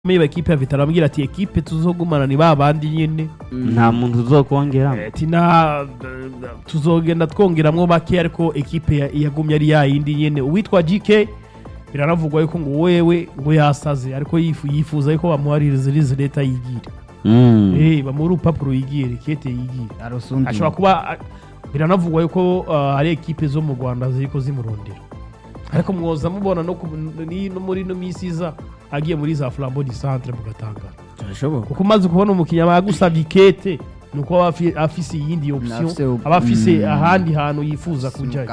ba ekipe ya Vitaro ambwira ati ekipe tuzogumana ni ba bandi nyene nta muntu uzokongeramo Eh, ati na tuzogenda twongeramwo bake ariko ekipe ya- yagumye ari yayindi nyene uwitwa GK biranavugwa yuko ngo wewe ngo yasaze ariko yifu yifuza yuko bamuhaririza irizi leta yigire Mm. eh bamuha urupapuro yigire kete yigire arusundi ashobora kuba a- biranavugwa yuko uh, hari ekipe zo mu Rwanda ziriko zimurondera ariko mwoza mubona no, ku- ni- no muri no misi iza agiye muri za Flambeau du Centre mugatangara birashoboka kuko umaze kubona umukinnyi aba yagusabye ikete ni uko aba afi- afise iyindi option Afise op- aba afise Mm. ahandi hantu yifuza kujyayo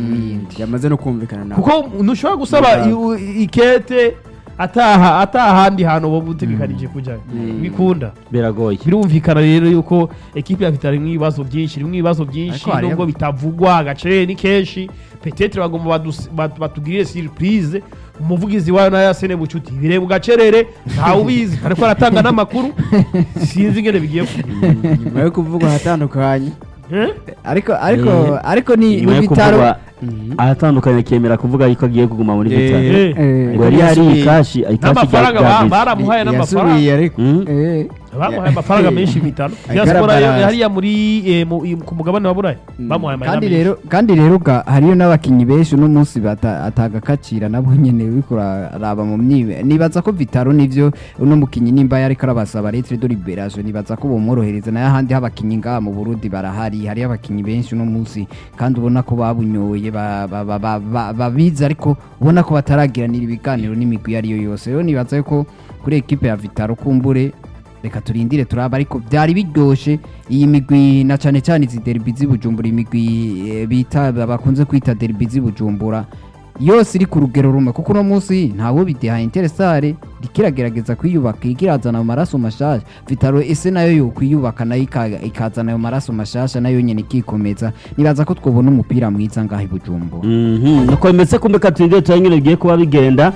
yamaze no kumvikana nawe kuko ntushobora gusaba i- ikete ataha atahandi hantu wowe utegekanije kujyayo bikunda biragoye birumvikana rero yuko ekipe ya Vitali irimo ibibazo byinshi irimo ibibazo byinshi Ariko hariyo- nubwo bitavugwa agacere ni kenshi petetre bagomba badus- bat- batugirire surprise umuvugizi wayo nayo yasene bucuti bireba ugacerere ntawe ubizi ariko aratanga n'amakuru sinzi ingene bigiye kugenda nyuma yo kuvuga ahatandukanye Eh? ariko ariko Eh, ariko ni nyuma ni yo bitaro kuvugwa ahatandukanye akemera kuvuga yuko agiye kuguma muri Eh. bitaro Eh. Eh, ngo yari yari ikashi ikashi n'amafaranga ba- rya baramuhaye n'amafaranga yasubiye ariko Mm. eh, bamuhaye amafaranga menshi bitanu Agaragara- diaspora yo- hariya muri eh, mu- i- ku mugabane wa burayi bamuhaye amahera kandi menshi rero kandi rero ga hariyo n'abakinnyi benshi uno munsi bata- atagakacira nabo nyene uriko uraraba mu myibe nibaza ko vitaro nivyo uno mukinyi nimba yariko arabasaba letre de liberation nibaza ko bomworohereza nayo ahandi h'abakinyi ngaha mu burundi barahari hariyo abakinyi benshi uno munsi kandi ubona ko babunyoye ba- ba- ba- ba- ba- babizi ariko ubona ko bataragiranira ibiganiro n'imigwi iyo ariyo yose rero nibaza yuko kuri ekipe ya vitaro kumbure reka turindire turaba ariko byari biryoshe iyi migwi na cyane cyane izi derby z'i Bujumbura imigwi eh, bita bakunze kwita derby z'i Bujumbura yose iri ku rugero rumwe kuko uno munsi ntawe bidehaye interesare rikiragerageza kwiyubaka ikirazana ayo maraso mashasha vitaro ese nayo yo kwiyubaka nayo ika- ikazana ayo maraso mashasha nayo nyene ikikomeza nibaza ko twobona umupira mwiza ngaho i Bujumbura Mhm, nuko bimeze kumbe katindire tuba nyine bigiye kuba bigenda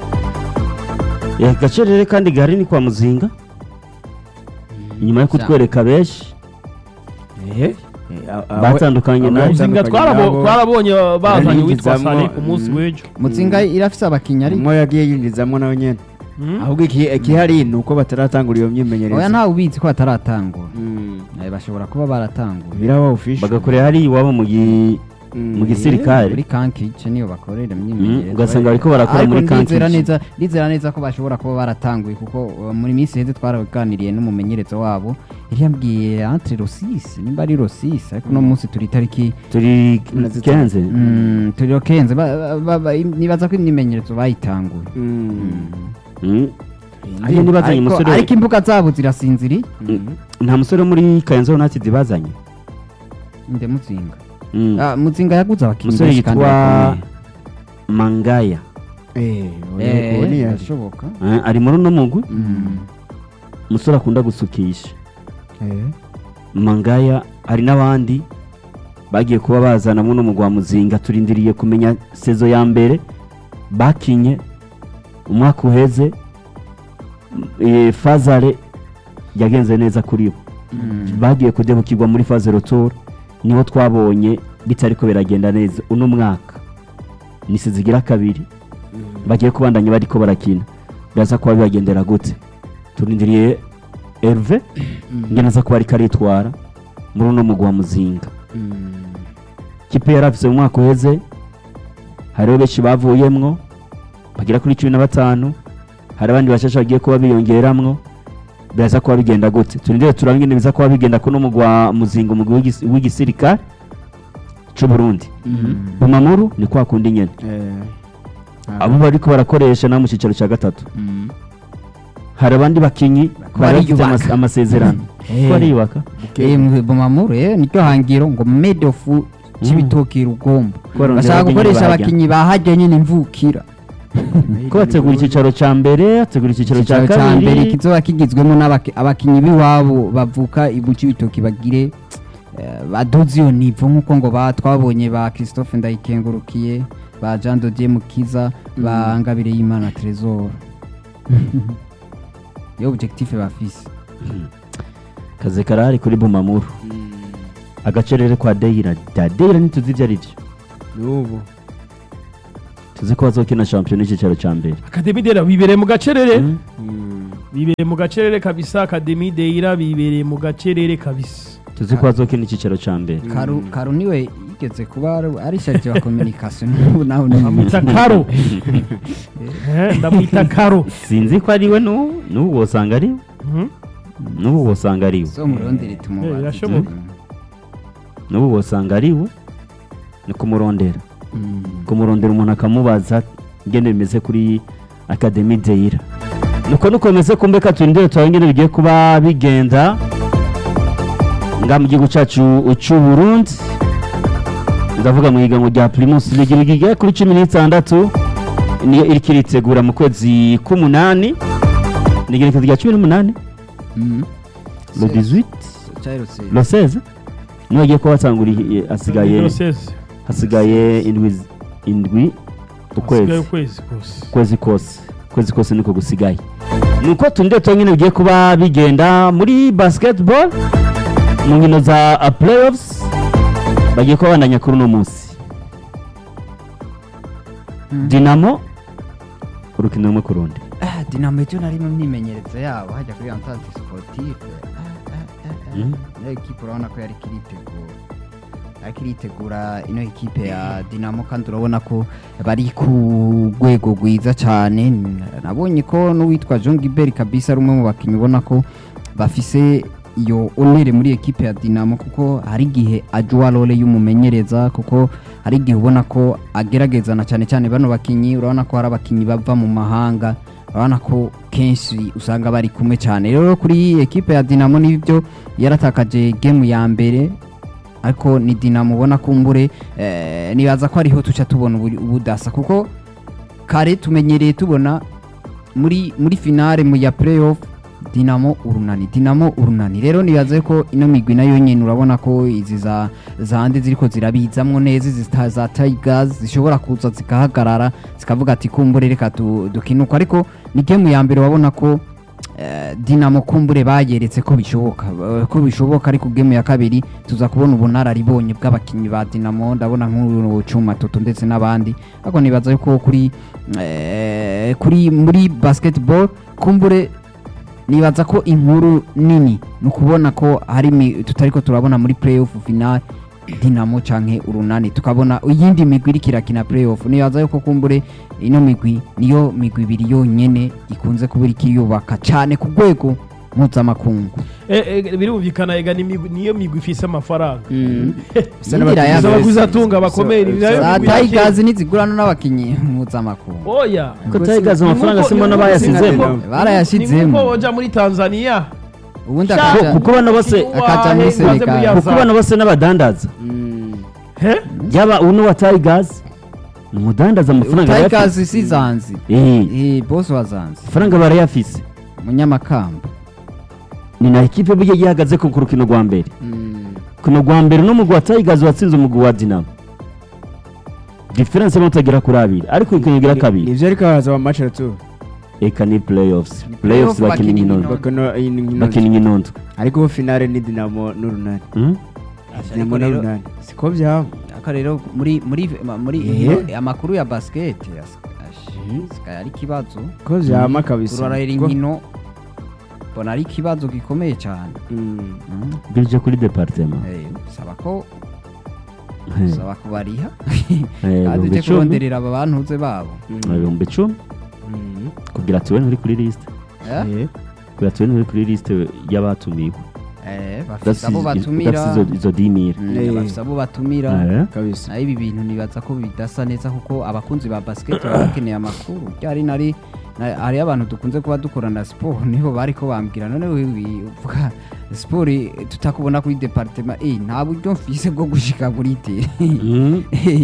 Eh, gacerere kandi gahari ni kwa muzinga nyuma yo kutwereka benshi batandukanye nawe muzinga twarabo- twarabonye bazanye uwitwa Yarinjizamwo, sane ku munsi mm. w'ejo mutsinga irafise abakinyi ari umwe yagiye yinjizamo nawe nyene Mm. ahubwo iki- ikihari ni uko bataratangura iyo myimenyerezo oya ntawe ubizi ko bataratangura Mm. Eh, bashobora kuba baratangura biraba ufishe bagakorera hari iwabo mu gi- Mm. mu gisirikare muri kankice niyo bakorera Mm, imyimenyerezo ugasanga bariko barakora Ariko muri ndizera kankice neza ndizera neza ko bashobora kuba baratanguye kuko uh, muri minsi heze twaraganiriye n'umumenyerezo wabo yari yambwiye entre rosisi nimba ari rosisi ariko uno munsi turi itariki turi kenze mm, turi okenze ba- ba- ba- nibaza ko imyimenyerezo bayitanguye Mm. Mm. Hariya ntibazanye Ariko- umusore ariko imbuga zabo zirasinziriye nta musore wo muri kayenzo united bazanye nde mutsinga Mm. Ah, mutsinga yaguze abakinnyi umusore benshi kandi yitwa bakomeye. mangaya Eh, Eh, ubu ni yari. birashoboka Eh, ari muri uno mugwi Mm. umusore akunda gusukisha Eh. mangaya hari n'abandi bagiye kuba bazana muno mugwi wa muzinga turindiriye kumenya sezo ya mbere bakinye umwaka uheze eh, fazare yagenze neza kuri bo Mm. bagiye kudebukirwa muri faze rotor niho twabonye bitariko biragenda neza uno mwaka ni zigira kabiri bagiye kubandanya bariko barakina biraza kuba bibagendera gute turindiriye Herve ngena aza kuba ariko aritwara muri uno mugwi wa muzinga kipe yari afise mu mwaka uheze hariho benshi bavuyemwo bagera kuri cumi na batanu hari abandi bashasha bagiye kuba biyongeramwo biraza kuba bigenda gute turindire turabe ingene biza kuba bigenda kuno mugwi wa muzinga umugwi w'igis- w'igisirikare c'uburundi bumamuru ni kwa kundi nyene Eh. abo bariko barakoresha na mu cicaro ca gatatu Mm. hari abandi bakinyi bari bafite bariyubaka. amas- amasezerano Eh. ko bariyubaka Eh, mu- Bumamuru eh niryo hangiro ngo medofu cy'ibitoki rugombo Barondera bashaka abakinyi gukoresha bahajya. abakinyi bahajya nyine imvukira ko bategura icyicaro cya mbere bategura icyicaro cya Icyicaro cya mbere kabiri kizoba kigizwemo n'abaki- abakinyi b'iwabo bavuka ibu cy'ibitoki bagire eh, baduze iyo nivo nk'uko ngo ba twabonye ba christophe ndayikengurukiye ba jean dodier mukiza ba ngabire y'imana tresor yo objectif bafise kaze karahari kuri bumamuru agacerere kwa deyira da deyira ntituzi ibyo ari byo n'ubu tuzi ko bazokina shampiyona y'icyicaro cya mbere akademi dera bibereye mu gacerere Mm. Mm. bibereye mu gacerere kabisa akademi deira bibereye mu gacerere kabisa tuzi ko hazokina icyicaro cya mbere karu karu niwe yigeze kuba ari- ari charge wa communication n'ubu nawe ni ndamwita karo Eh, ndamwita karo sinzi ko ari we n'ubu n'ubu wosanga ari we Mhm. n'ubu wosanga ari we so murondere Eh, tumubaze birashoboka. n'ubu wosanga ari we ni kumurondera Mm. kumurondera umuntu akamubaza ingene bimeze kuri akademi deyira nuko nuko bimeze kumbe ka turindire turabe ingene bigiye kuba bigenda nga mu gihugu cyacu cy'u Burundi ndavuga mu higanwa rya Primus League rigeze kuri cumi n'itandatu niyo iriko iritegura mu kwezi k'umunani ni igerekezo rya cumi n'umunani Mm. le 18 Cyaherutse. le 16 niyo agiye kuba batanguriye hasigaye Diocese. hasigaye indwi z- indwi Hasigaye ukwezi ukwezi kose ukwezi kose ukwezi kose niko gusigaye nuko tundi nyine bigiye kuba bigenda muri basketball mu nkino za uh, playoffs bagiye kuba bandanya kuri uno munsi Mm. dinamo urukino rumwe ku rundi Ah, Dinamo ejo nari mu myimenyerezo yabo hajya kuri Entente Sportive Ah, ah, ah, ah. Mm. Ino ekipe urabona ko yari kiritegura ariko iritegura ino ekipe ya Dinamo kandi urabona ko bari ku rwego rwiza cyane nabonye ko n'uwitwa Jean Gilbert kabisa ari umwe mu bakinnyi ubona ko bafise iyo onere muri ekipe ya Dinamo kuko hari igihe ajua role y'umumenyereza kuko hari igihe ubona ko ageragezana cyane cyane bano bakinnyi urabona ko hari abakinnyi bava mu mahanga urabona ko kenshi usanga bari kumwe cyane rero kuri ekipe ya Dinamo nibyo yaratakaje game ya mbere ariko ni Dinamo ubona kumbure eh, nibaza ko ariho tuca tubona ubu- ubudasa kuko kare tumenyereye tubona muri muri finale mu ya playoff Dinamo urunani Dinamo urunani rero nibaze ko ino migwi nayo nyene urabona ko izi za zande ziriko zirabizamwo neza izi sta- za Tigers zishobora kuza zikahagarara zikavuga ati kumbure reka tu- dukinuka ariko ni game ya mbere wabona ko eh, Dinamo kumbure bayeretse ko bishoboka eh, ko bishoboka ariko game ya kabiri tuza kubona ubunararibonye bw'abakinnyi ba Dinamo ndabona nk'uru Cuma Toto ndetse n'abandi ariko nibaza yuko kuri eh, kuri muri basketball kumbure nibaza ko inkuru nini ni ukubona ko hari imi- tutariko turabona muri playoff final Dinamo canke urunani tukabona iyindi migwi iriko irakina playoff nibaza yuko kumbure ino migwi niyo migwi ibiri yonyene ikunze kuba iriko iriyubaka cane ku rwego mpuzamakungu Eh, eh, birumvikana ega ni imigwi- niyo migwi ifise amafaranga Bisa Ngira n'abakinnyi ya- Izo beza. baguzi atunga bakomeye ni nayo za migwi yake. Tigers nizigurana n'abakinyi mpuzamakungu oya ko Tigers amafaranga Ni simona nkuko- bayasizemo ni nkuko- Barayashizemo. ni nkuko woja muri tanzania ubundi Sha- akaja kuko bano bose akaja muri Senegal. kuko bano bose n'abadandaza Mm. He? yaba uno wa Tigers ni umudandaza amafaranga Tigers barayafise si zanzi Eh, eh boss wa zanzi amafaranga barayafise munyamakamba ni na ekipe burya yihagaze ku rukino rwa mbere Mm. kuno rwa mbere n'umugwi wa Tigers watsinze umugwi wa Dinamo diferense mutagera kuri abiri ariko urukino rugira kabiri nivyo ariko haraza wa match retour eka ni playoffs Ni playoffs playoff bakina bakina inkinondo inkino. bakino iyi ni nkino bakina inkinondo ariko ubu finale ni Dinamo n'urunani Hmm? Dinamo n'urunani siko byaba aka rero muri muri ma- muri Eh. inkino- amakuru ya basket as- ash- sika ari kibazo ko byama kabisa urarera Ko- inkino mbona ari ikibazo gikomeye cyane Mm. Mm. birije kuri departement Eh, saba ko Eh, saba kubariha eh, kandi ibihumbi uje icumi kuronderera aba bantuze babo Mm. ibihumbi icumi Mm. kugira ati we nturi kuri lisite Eh? Eh. kugira ati we nturi kuri lisite y'abatumiwe Eh, bafise abo Udafise- batumira udafise izo- izo dimira Mm, Eh. bafise abo batumira Eh, kabisa naho ibi bintu nibaza ko bidasa neza kuko abakunzi ba basket baba bakeneye amakuru ryari nari na- hariyo abantu dukunze kuba dukorana siporo nibo bari ko bambwira none wewe uvuga siporo eh, tutakubona kuri departement eh nta buryo mfise bwo gushika kuri tere hmm,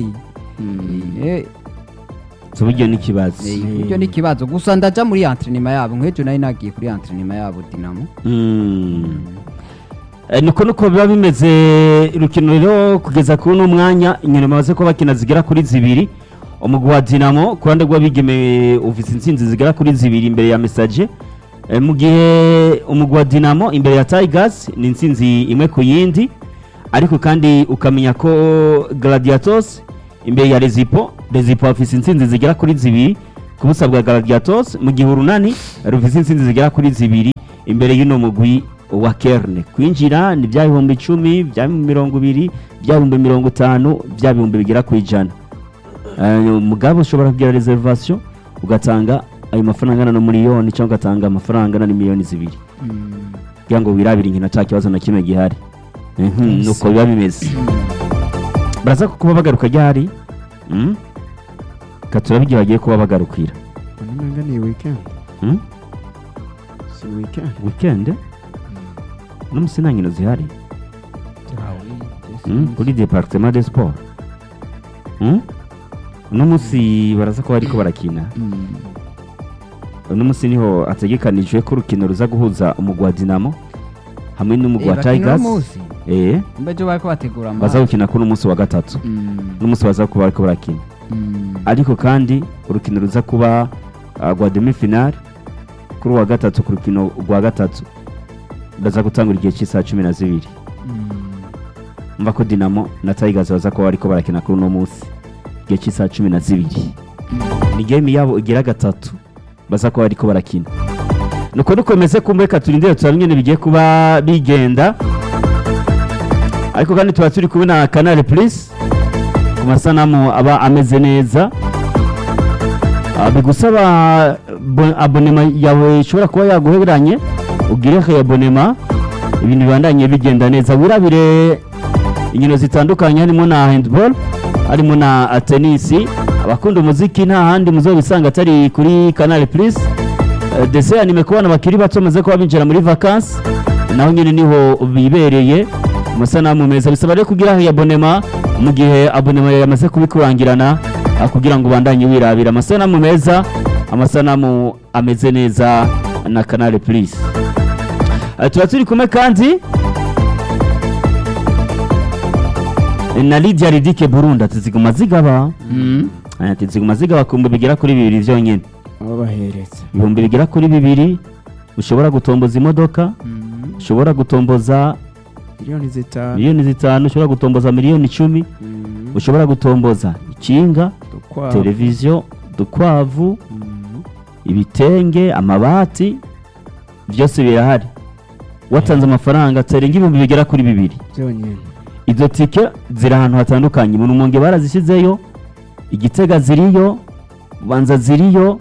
Eh, so buryo n'ikibazo eh, buryo ni ikibazo gusa ndaja muri entrenema yabo nk'ejo nari nagiye kuri entrenema yabo dinamo Hmm. Eh, niko nuko biba bimeze urukino rero kugeza kuri uno mwanya inyuma bamaze kuba bakina zigera kuri zibiri umugwi wa dinamo ku ruhande rw'abigeme ufite intsinzi zigera kuri zibiri imbere ya mesaje Eh, mu gihe umugwi wa dinamo imbere ya tigers ni intsinzi imwe ku yindi ariko kandi ukamenya ko gladiators imbere ya rezipo rezipo bafite intsinzi zigera kuri zibiri ku busa bwa Gladiators mu gihe urunani rufise intsinzi zigera kuri zibiri imbere y'uno mugwi wa Kerne kwinjira ni bya bihumbi icumi bya mirongo ibiri bya bihumbi mirongo itanu bya bihumbi bigera ku ijana Eh, mugabo ushobora kugira reservation ugatanga ayo mafaranga angana na miliyoni cyangwa ugatanga amafaranga angana na miliyoni zibiri kugira ngo wirabire inkino nta kibazo na kimwe gihari Mhm, nuko biba bimeze baraza kuba bagaruka ryari Mm? Ka turabigira bagiye kuba bagarukira umenga ni weekend Mm? si weekend weekend n'umusi nta nkino zihari Mm? kuri departement de sport Mm? uno munsi baraza kuba bariko barakina uno munsi niho hategekanijwe ko urukino ruza guhuza umugwi wa dinamo hamwe n'umugwi wa tigers eh mbejo bariko bategura baza gukina kuri umunsi wa gatatu n'umunsi baza kuba bariko barakina ariko kandi urukino ruza kuba uh, rwa demi finale kuri uwa gatatu ku rukino rwa gatatu baza gutangura igihe cy'isaha cumi na zibiri mva ko dinamo na tigers baza kuba bariko barakina kuri uno munsi igihe cy'isaha cumi na zibiri ni game yabo igira gatatu baza kuba bariko barakina nuko dukomeze kumbe reka turindire turabe ingene bigiye kuba bigenda ariko kandi tuba turi kumwe na canal plus ku masanamu aba ameze neza Ah, bigusaba bo- abonema yawe ishobora kuba yaguheranye ugire he abonema ibintu bibandanye bigenda neza wirabire inkino zitandukanye harimo na handball harimo na ah, tenisi abakunda umuziki nta handi muzobisanga atari kuri canal plus Eh, dese anime kubana bakiri bato bamaze kuba binjira muri vacances naho nyine niho bibereye amasanamu meza bisaba rero kugira he abonema mu gihe abonema yamaze kubikurangirana ah, kugira ngo ubandanye wirabira amasanamu meza amasanamu ameze neza na canal plus Eh, tuba turi kumwe kandi eh, na Lydia Ridike Burundi ati ziguma zigaba Eh, ati ziguma zigaba ku bihumbi bigera kuri bibiri byonyine baba baheretse ibihumbi bigera kuri bibiri ushobora gutomboza imodoka ushobora gutomboza miliyoni zitanu miliyoni zitanu ushobora gutomboza miliyoni icumi Mm, ushobora gutomboza ikinga dukwavu. televiziyo udukwavu Mm, ibitenge amabati byose birahari watanze amafaranga tarenga ibihumbi bigera kuri bibiri byonyine izo tike ziri ahantu hatandukanye mu rumonge barazishyizeyo igitega ziriyo banza ziriyo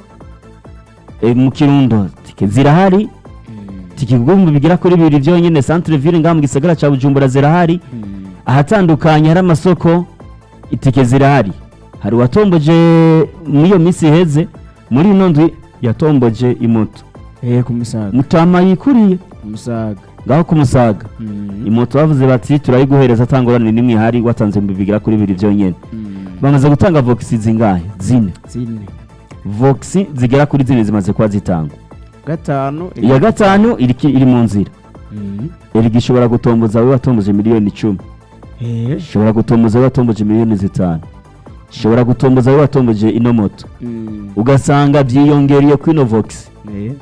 e, mu kirundo tike zirahari tike ku bihumbi bigera kuri bibiri byonyine centre ville ngaha mu gisagara cya bujumbura zirahari ahatandukanye hari amasoko itike zirahari hari uwatomboje muri iyo minsi iheze muri ino ndwi yatomboje imoto eh ku musaga mutama yikuriye ku musaga ngaho ku musaga Mm, imoto bavuze bati turayiguhereza atangorane n'imwe ihari watanze ibihumbi bigera kuri bibiri byonyine mm, bamaze gutanga vogisi zingahe zine zine vogisi zigera kuri zine zimaze kuba zitangwa gatanu iya gatanu iri ki- iri mu nzira Mm, erega ishobora gutomboza wowe watomboje miliyoni icumi eh ishobora gutomboza wowe watomboje miliyoni zitanu ishobora gutomboza wowe watomboje ino moto Mm, ugasanga byiyongereye kuri ino vogisi eh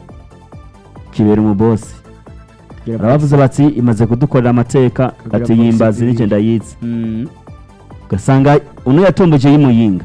kibera umubosi kugira arabavuze bati imaze kudukorera amateka Kugira ati box yimbazi zibiri. n'icyo ndayizi Mm, ugasanga uno yatomboje y'imuyinga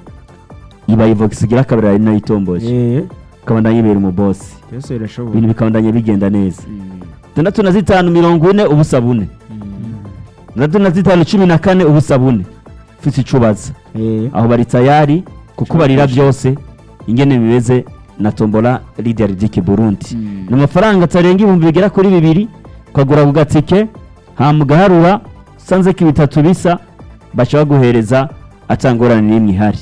ibaye vogisi igira kabiri ari nayo itomboje eh ikabandanya ibera umubosi byose birashoboka ibintu bikabandanya bigenda neza Mm, tandatu na zitanu mirongo ine ubusa bune mm, tandatu na zitanu cumi na kane ubusa bune ufite icyo ubaza eh aho bari tayari kuko barira byose ingene bimeze na tombola lidia ridike burundi Mm. ni amafaranga atarenga ibihumbi bigera kuri bibiri ukagura ku gatike hamugaharura usanze ko ibitatu bisa bashobora guhereza atangorane n'imwe ihari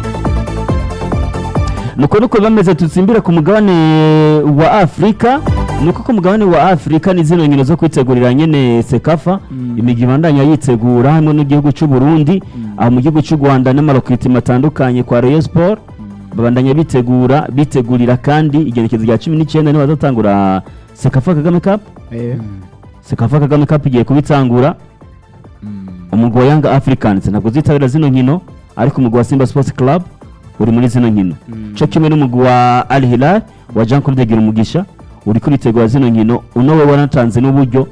nuko nuko bameze dutsimbire ku mugabane wa afurika nuko ku mugabane wa afurika ni zino nkino zo kwitegurira nyene sekafa Mm. imigi ibandanya yitegura hamwe n'igihugu cy'u burundi aho mu gihugu cy'u rwanda n'amarokritima atandukanye kwa rayon sport babandanya bitegura bitegurira kandi igenekezo rya cumi n'icyenda niho bazatangura sekafa kagame cup eh sekafa kagame cup igiye kubitangura umugwi wa yanga africans ntabwo uzitabira zino nkino ariko umugwi wa simba sports club uri muri zino nkino Mm. cyo kimwe n'umugwi wa al hilal wa jean claude gira umugisha uri kuritegura zino nkino uno we wanatanze n'uburyo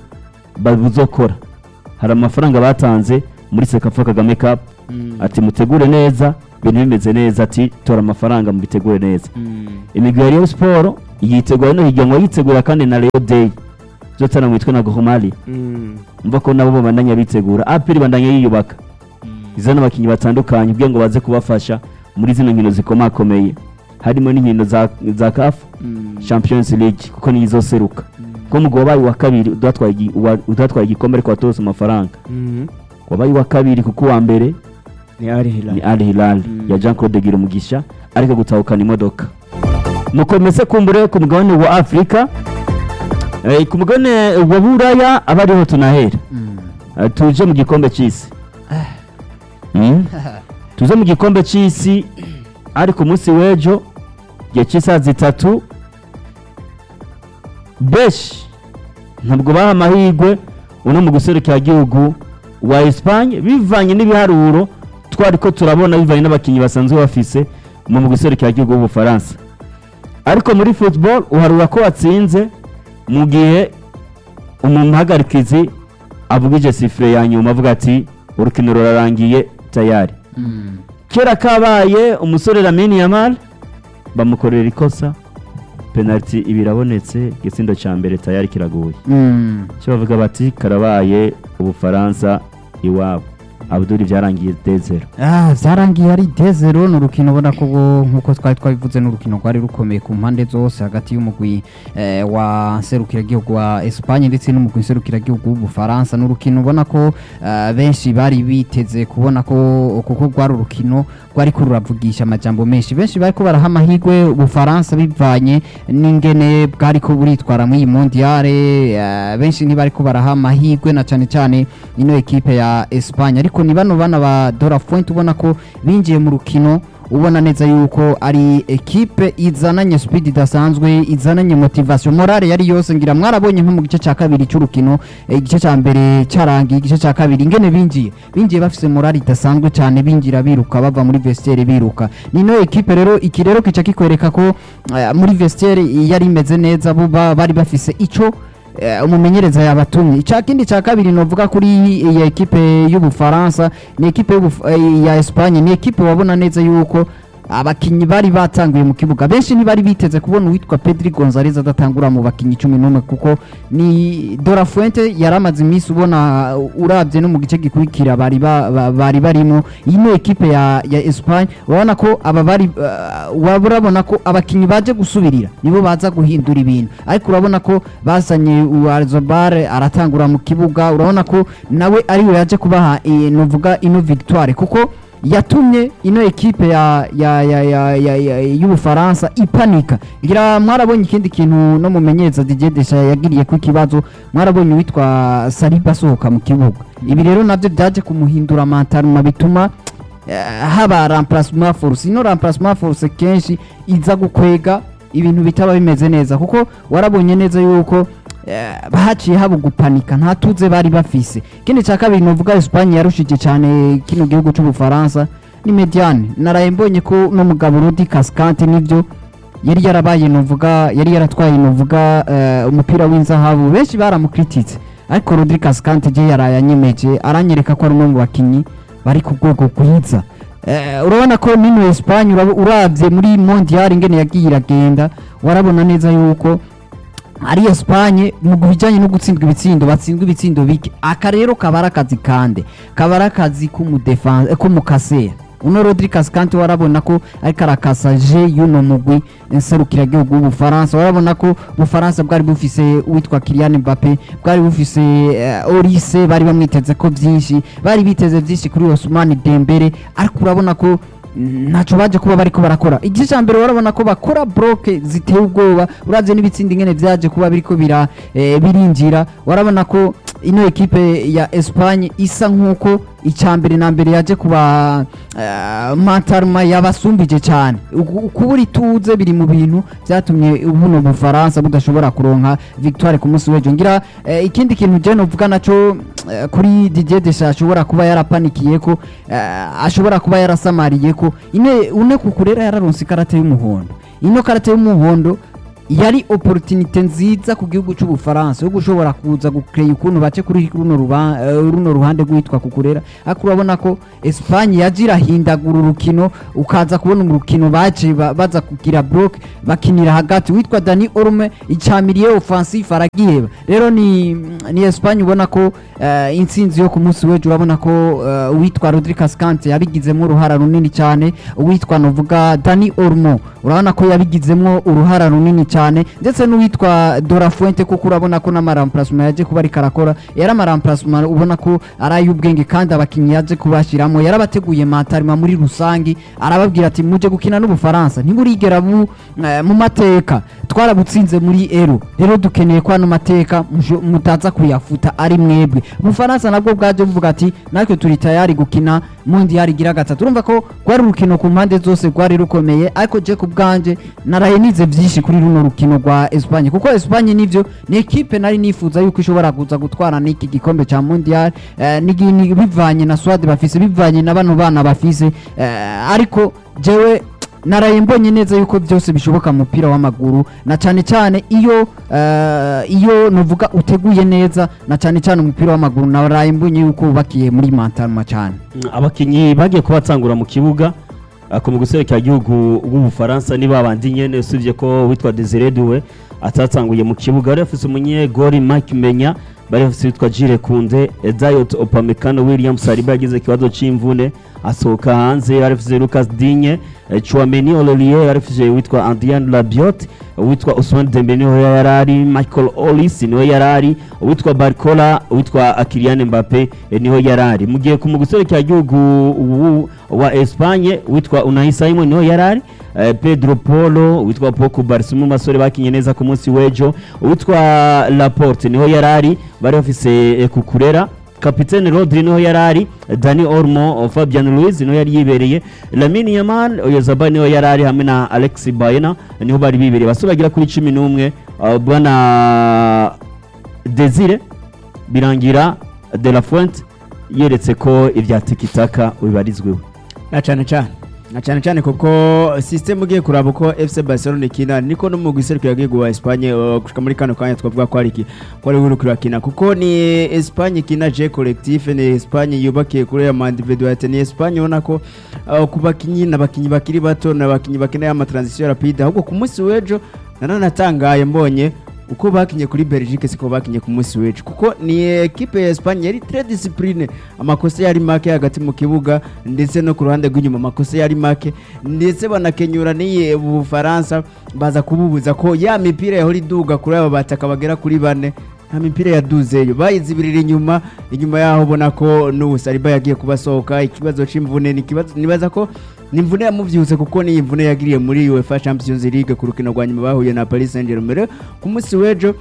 babuzokora hari amafaranga batanze muri sekafa kagame cup Mm. ati mutegure neza ibintu bimeze neza ati tora amafaranga mubitegure neza imigwi ya Rayon Sport yitegura no higanwa yitegura kandi na Rayon Day zotana mu mitwe na Gohomali umva ko nabo babandanya bitegura apiri bandanya yiyubaka izana abakinnyi batandukanye kugira ngo baze kubafasha muri zino nkino zikomakomeye harimo n'inkino za, za CAF Champions League kuko niyo izoseruka ko mu wabaye wa kabiri udatwaye igi- uwa- udatwaye igikombe ariko watose amafaranga wabaye wa kabiri kuko uwa mbere ni ari hilal ni Al Hilal ya Jean Claude Girumugisha ariko gutahukana imodoka mukomeze kumbure ku mugabane wa Afrika eh, ku mugabane wa Buraya aba ariho tunahera Eh, tuje mu gikombe cy'isi Mm. tuze mu gikombe cy'isi ariko umunsi w'ejo igihe cy'isaha zitatu beshi ntabwo baha amahirwe uno mu guserukira igihugu wa Espagne bivanye n'ibiharuro twari ko turabona bivanye n'abakinnyi basanzwe bafise mu mu guserukira igihugu w'ubufaransa ariko muri football uharura ko watsinze mu gihe umuhagarikizi avugije sifure ya nyuma avuga ati urukino rurarangiye tayari kera kabaye umusore Lamine Yamal bamukorera ikosa penalty ibi irabonetse igisindo cya mbere tayari kiraguye cyo bavuga bati karabaye ubufaransa iwabo abuduri byarangiye dezero Ah, byarangiye ari dezero ni urukino ubona ko bo- nk'uko twari twabivuze ni urukino rwari rukomeye ku mpande zose hagati y'umugwi eh, wa serukiragihugu wa Espagne ndetse n'umugwi nserukiragihugu w'ubufaransa ni urukino ubona ko eh, benshi bari biteze kubona ko kuko rwari urukino rwari ko ruravugisha amajambo menshi benshi bari ko baraha amahirwe ubufaransa bivanye n'ingene bwari ko buritwara muri iyi mondiale eh, benshi ntibari ko baraha amahirwe na cyane cyane ino ekipe ya Espagne ariko ni bano bana ba Dora Point ubona ko binjiye mu rukino ubona neza yuko ari ekipe izananye speed idasanzwe izananye motivation morale yari yose ngira mwarabonye nko mu gice cya kabiri cy'urukino eh, igice cya mbere cyarangiye igice cya kabiri ingene binjiye binjiye bafise morale idasanzwe cyane binjira biruka bava muri vestiaire biruka nino ekipe rero iki rero kica kikwereka ko eh, muri vestiaire yari imeze neza bo ba- bari bafise ico eh, umumenyereza yabatumye icya kindi cya kabiri novuga kuri iyi ekipe y'ubufaransa ni ekipe y'Ubuf- eh, ya Espagne ni ekipe wabona neza yuko abakinnyi bari batanguye mu kibuga benshi ntibari biteze kubona uwitwa Pedri Gonzalez adatangura mu bakinnyi cumi n'umwe kuko ni Dora Fuente yari amaze iminsi ubona uh, urabye no mu gice gikurikira bari ba- ba- bari barimo iyi ni ekipe ya, ya Espagne urabona ko aba bari uh, waba urabona ko abakinnyi baje gusubirira nibo baza guhindura ibintu ariko urabona ko bazanye Uarzobar aratangura mu kibuga urabona ko nawe ariwe yaje kubaha eh, novuga ino victoire kuko yatumye ino ekipe ya ya ya ya ya ya y'ubufaransa ipanika ngira mwarabonye ikindi kintu no mumenyereza Didier Deschamps yagiriye ku kibazo mwarabonye witwa Saliba asohoka mu kibuga ibi rero navyo byaje kumuhindura mentalema bituma eh, haba remplacement force ino remplacement force kenshi iza gukwega ibintu bitaba bimeze neza kuko warabonye neza yuko eh, haciye haba gupanika nta tuze bari bafise ikindi cya kabiri novuga Espagne yarushije cyane kino gihugu cy'ubufaransa ni mediane naraye mbonye ko n'umugabo Rudi Cascante nibyo yari yarabaye novuga yari yaratwaye novuga eh, umupira w'inzahabu benshi baramukrititse ariko Rodri Cascante je yaraye anyemeje aranyereka ko ari umwe mu bakinyi bari ku rwego rwiza Eh, urabona ko nino Espagne urab- uravye muri mondial ingene yagiye iragenda warabona neza yuko ari Espagne mu bijyanye no gutsindwa ibitsindo batsindwa ibitsindo bike aka rero kaba ari akazi kande kaba ari akazi k'umudefanse k'umukasera uno Rodri Cascante warabona ko ariko arakasa je y'uno mugwi nserukiragihugu w'ubufaransa warabona ko ubufaransa bwari bufise uwitwa Kylian Mbappe bwari bufise uh, Olise bari bamwiteze ko byinshi bari biteze byinshi kuri Ousmane Dembele ariko urabona ko ntacyo baje kuba bariko barakora igice cya mbere urabona ko bakora bloke ziteye ubwoba uravye n'ibitsindi ingene vyaje kuba biriko bira eh, birinjira warabona ko ino ekipe ya Espagne isa nkuko icya mbere na mbere yaje kuba uh, mantarma yabasumbije cyane Uku- kubura ituze biri mu bintu byatumye buno bufaransa budashobora kuronka victoire ku munsi w'ejo ngira eh, ikindi kintu je novuga naco eh, kuri Didier Deschamps ashobora kuba yarapanikiye ko eh, ashobora kuba yarasamariye ko ine une kukurera yararonse ikarata y'umuhondo ino karata y'umuhondo yari opportunité nziza ku gihugu cy'ubufaransa yo gushobora kuza gukreye ukuntu bace kuri runo ruba- eh, runo ruhande rwitwa kukurera ariko urabona ko Espagne yaje irahindagura urukino ukaza kubona mu rukino baje ba- baza kugira block bakinira hagati witwa Dani Olmo icamiriye offensive aragiheba rero ni ni Espagne ubona ko eh, intsinzi yo ku munsi w'ejo urabona ko eh, uwitwa Rodri Cascante yabigizemo uruhara runini cyane uwitwa novuga Dani Olmo urabona ko yabigizemo uruhara runini cyane ndetse n'uwitwa Dora Fuente kuko urabona ko n'amaramplacement yaje kuba ariko arakora yari amaramplacement ubona ko ari ay'ubwenge kandi abakinnyi yaje kubashyiramo yarabateguye matarima muri rusange arababwira ati muje gukina n'ubufaransa ntiburigera bu eh, mu mateka twarabutsinze muri ero rero dukeneye ko ano mateka musho- mutaza kuyafuta ari mwebwe ubufaransa nabwo bwaje buvuga ati natwe turi tayari gukina mundi yarigira gatatu urumva ko rwari urukino ku mpande zose rwari rukomeye ariko je ku bwanje naraye nize byinshi kuri runo rukino rwa Espagne kuko Espagne nivyo ni ekipe nari nifuza yuko ishobora kuza gutwara n'iki gikombe ca mondial eh, nigi- ni- bivanye na Swade bafise bivanye na bano bana bafise eh, ariko jewe naraye mbonye neza yuko byose bishoboka mu mupira w'amaguru na cyane cyane iyo eh, iyo nuvuga uteguye neza na cyane cyane umupira w'amaguru naraye mbonye yuko wubakiye muri mantaruma cyane abakinnyi bagiye kubatsangura mu kibuga ako mu guserekera igihugu w'ubufaransa ni babandi nyene usibye ko witwa Desire Doué atatsanguye mu kibuga bari bafise umunyegori Mike Menya bari bafise witwa Jire Kunde Dayot Opamecano William Saliba yagize ikibazo c'imvune asohoka hanze bari bafise Lucas Digne eh, Chouameni Ololier bari bafise witwa Adrien Rabiot uwitwa Ousmane Dembele niho yarari Michael Ollis niho yarari uwitwa Barcola uwitwa Kylian Mbappe eh, niho yarari mu gihe ku mu guserekera igihugu ubu wa Espagne witwa Unai Simon niho yarari eh, Pedro Polo witwa Poku Barsimu masore bakinye neza ku munsi w'ejo uwitwa Laporte niho yarari bari bafise eh, kukurera kapitene Rodri niho yarari Dani Olmo Fabian Ruiz niho yari yibereye Lamine Yamal Oyarzabal niho yarari hamwe na Alex Baena niho bari bibereye basore bagira kuri cumi n'umwe uh, bwana Desire birangira De La Fuente yeretse ko ibya tikitaka bibarizweho na cyane cyane na cyane cyane kuko system ugiye kuraba uko FC Barcelona ikina niko no mu giserukira gihugu wa Espagne uh, gushika muri kano kanya twavuga ko ari iki ko ari uri kurakina kuko ni Espagne ikina je collectif ni Espagne yubakiye kuri ya individualite ni Espagne ubona ko uh, ku bakinyi n'abakinyi bakiri bato n'abakinyi bakeneye ama transition rapide ahubwo ku munsi w'ejo nananatangaye mbonye uko bakinye kuri Belgique siko bakinye ku munsi w'ejo kuko ni equipe ya Espagne yari très discipline amakosa yari make hagati mu kibuga ndetse no ku ruhande rw'inyuma amakosa yari make ndetse banakenyura n'iyi Bufaransa baza kububuza ko ya mipira yahora iduga kuri aba bataka bagera kuri bane nta mipira yaduzeyo bayizibirira inyuma inyuma yaho ubona ko n'ubu Saliba yagiye kubasohoka ikibazo c'imvune ni ikibazo nibaza ko ni imvune yamuvyutse kuko ni imvune yagiriye muri UEFA Champions League ku rukino rwa nyuma bahuye na Paris Saint-Germain Rero ku munsi w'ejo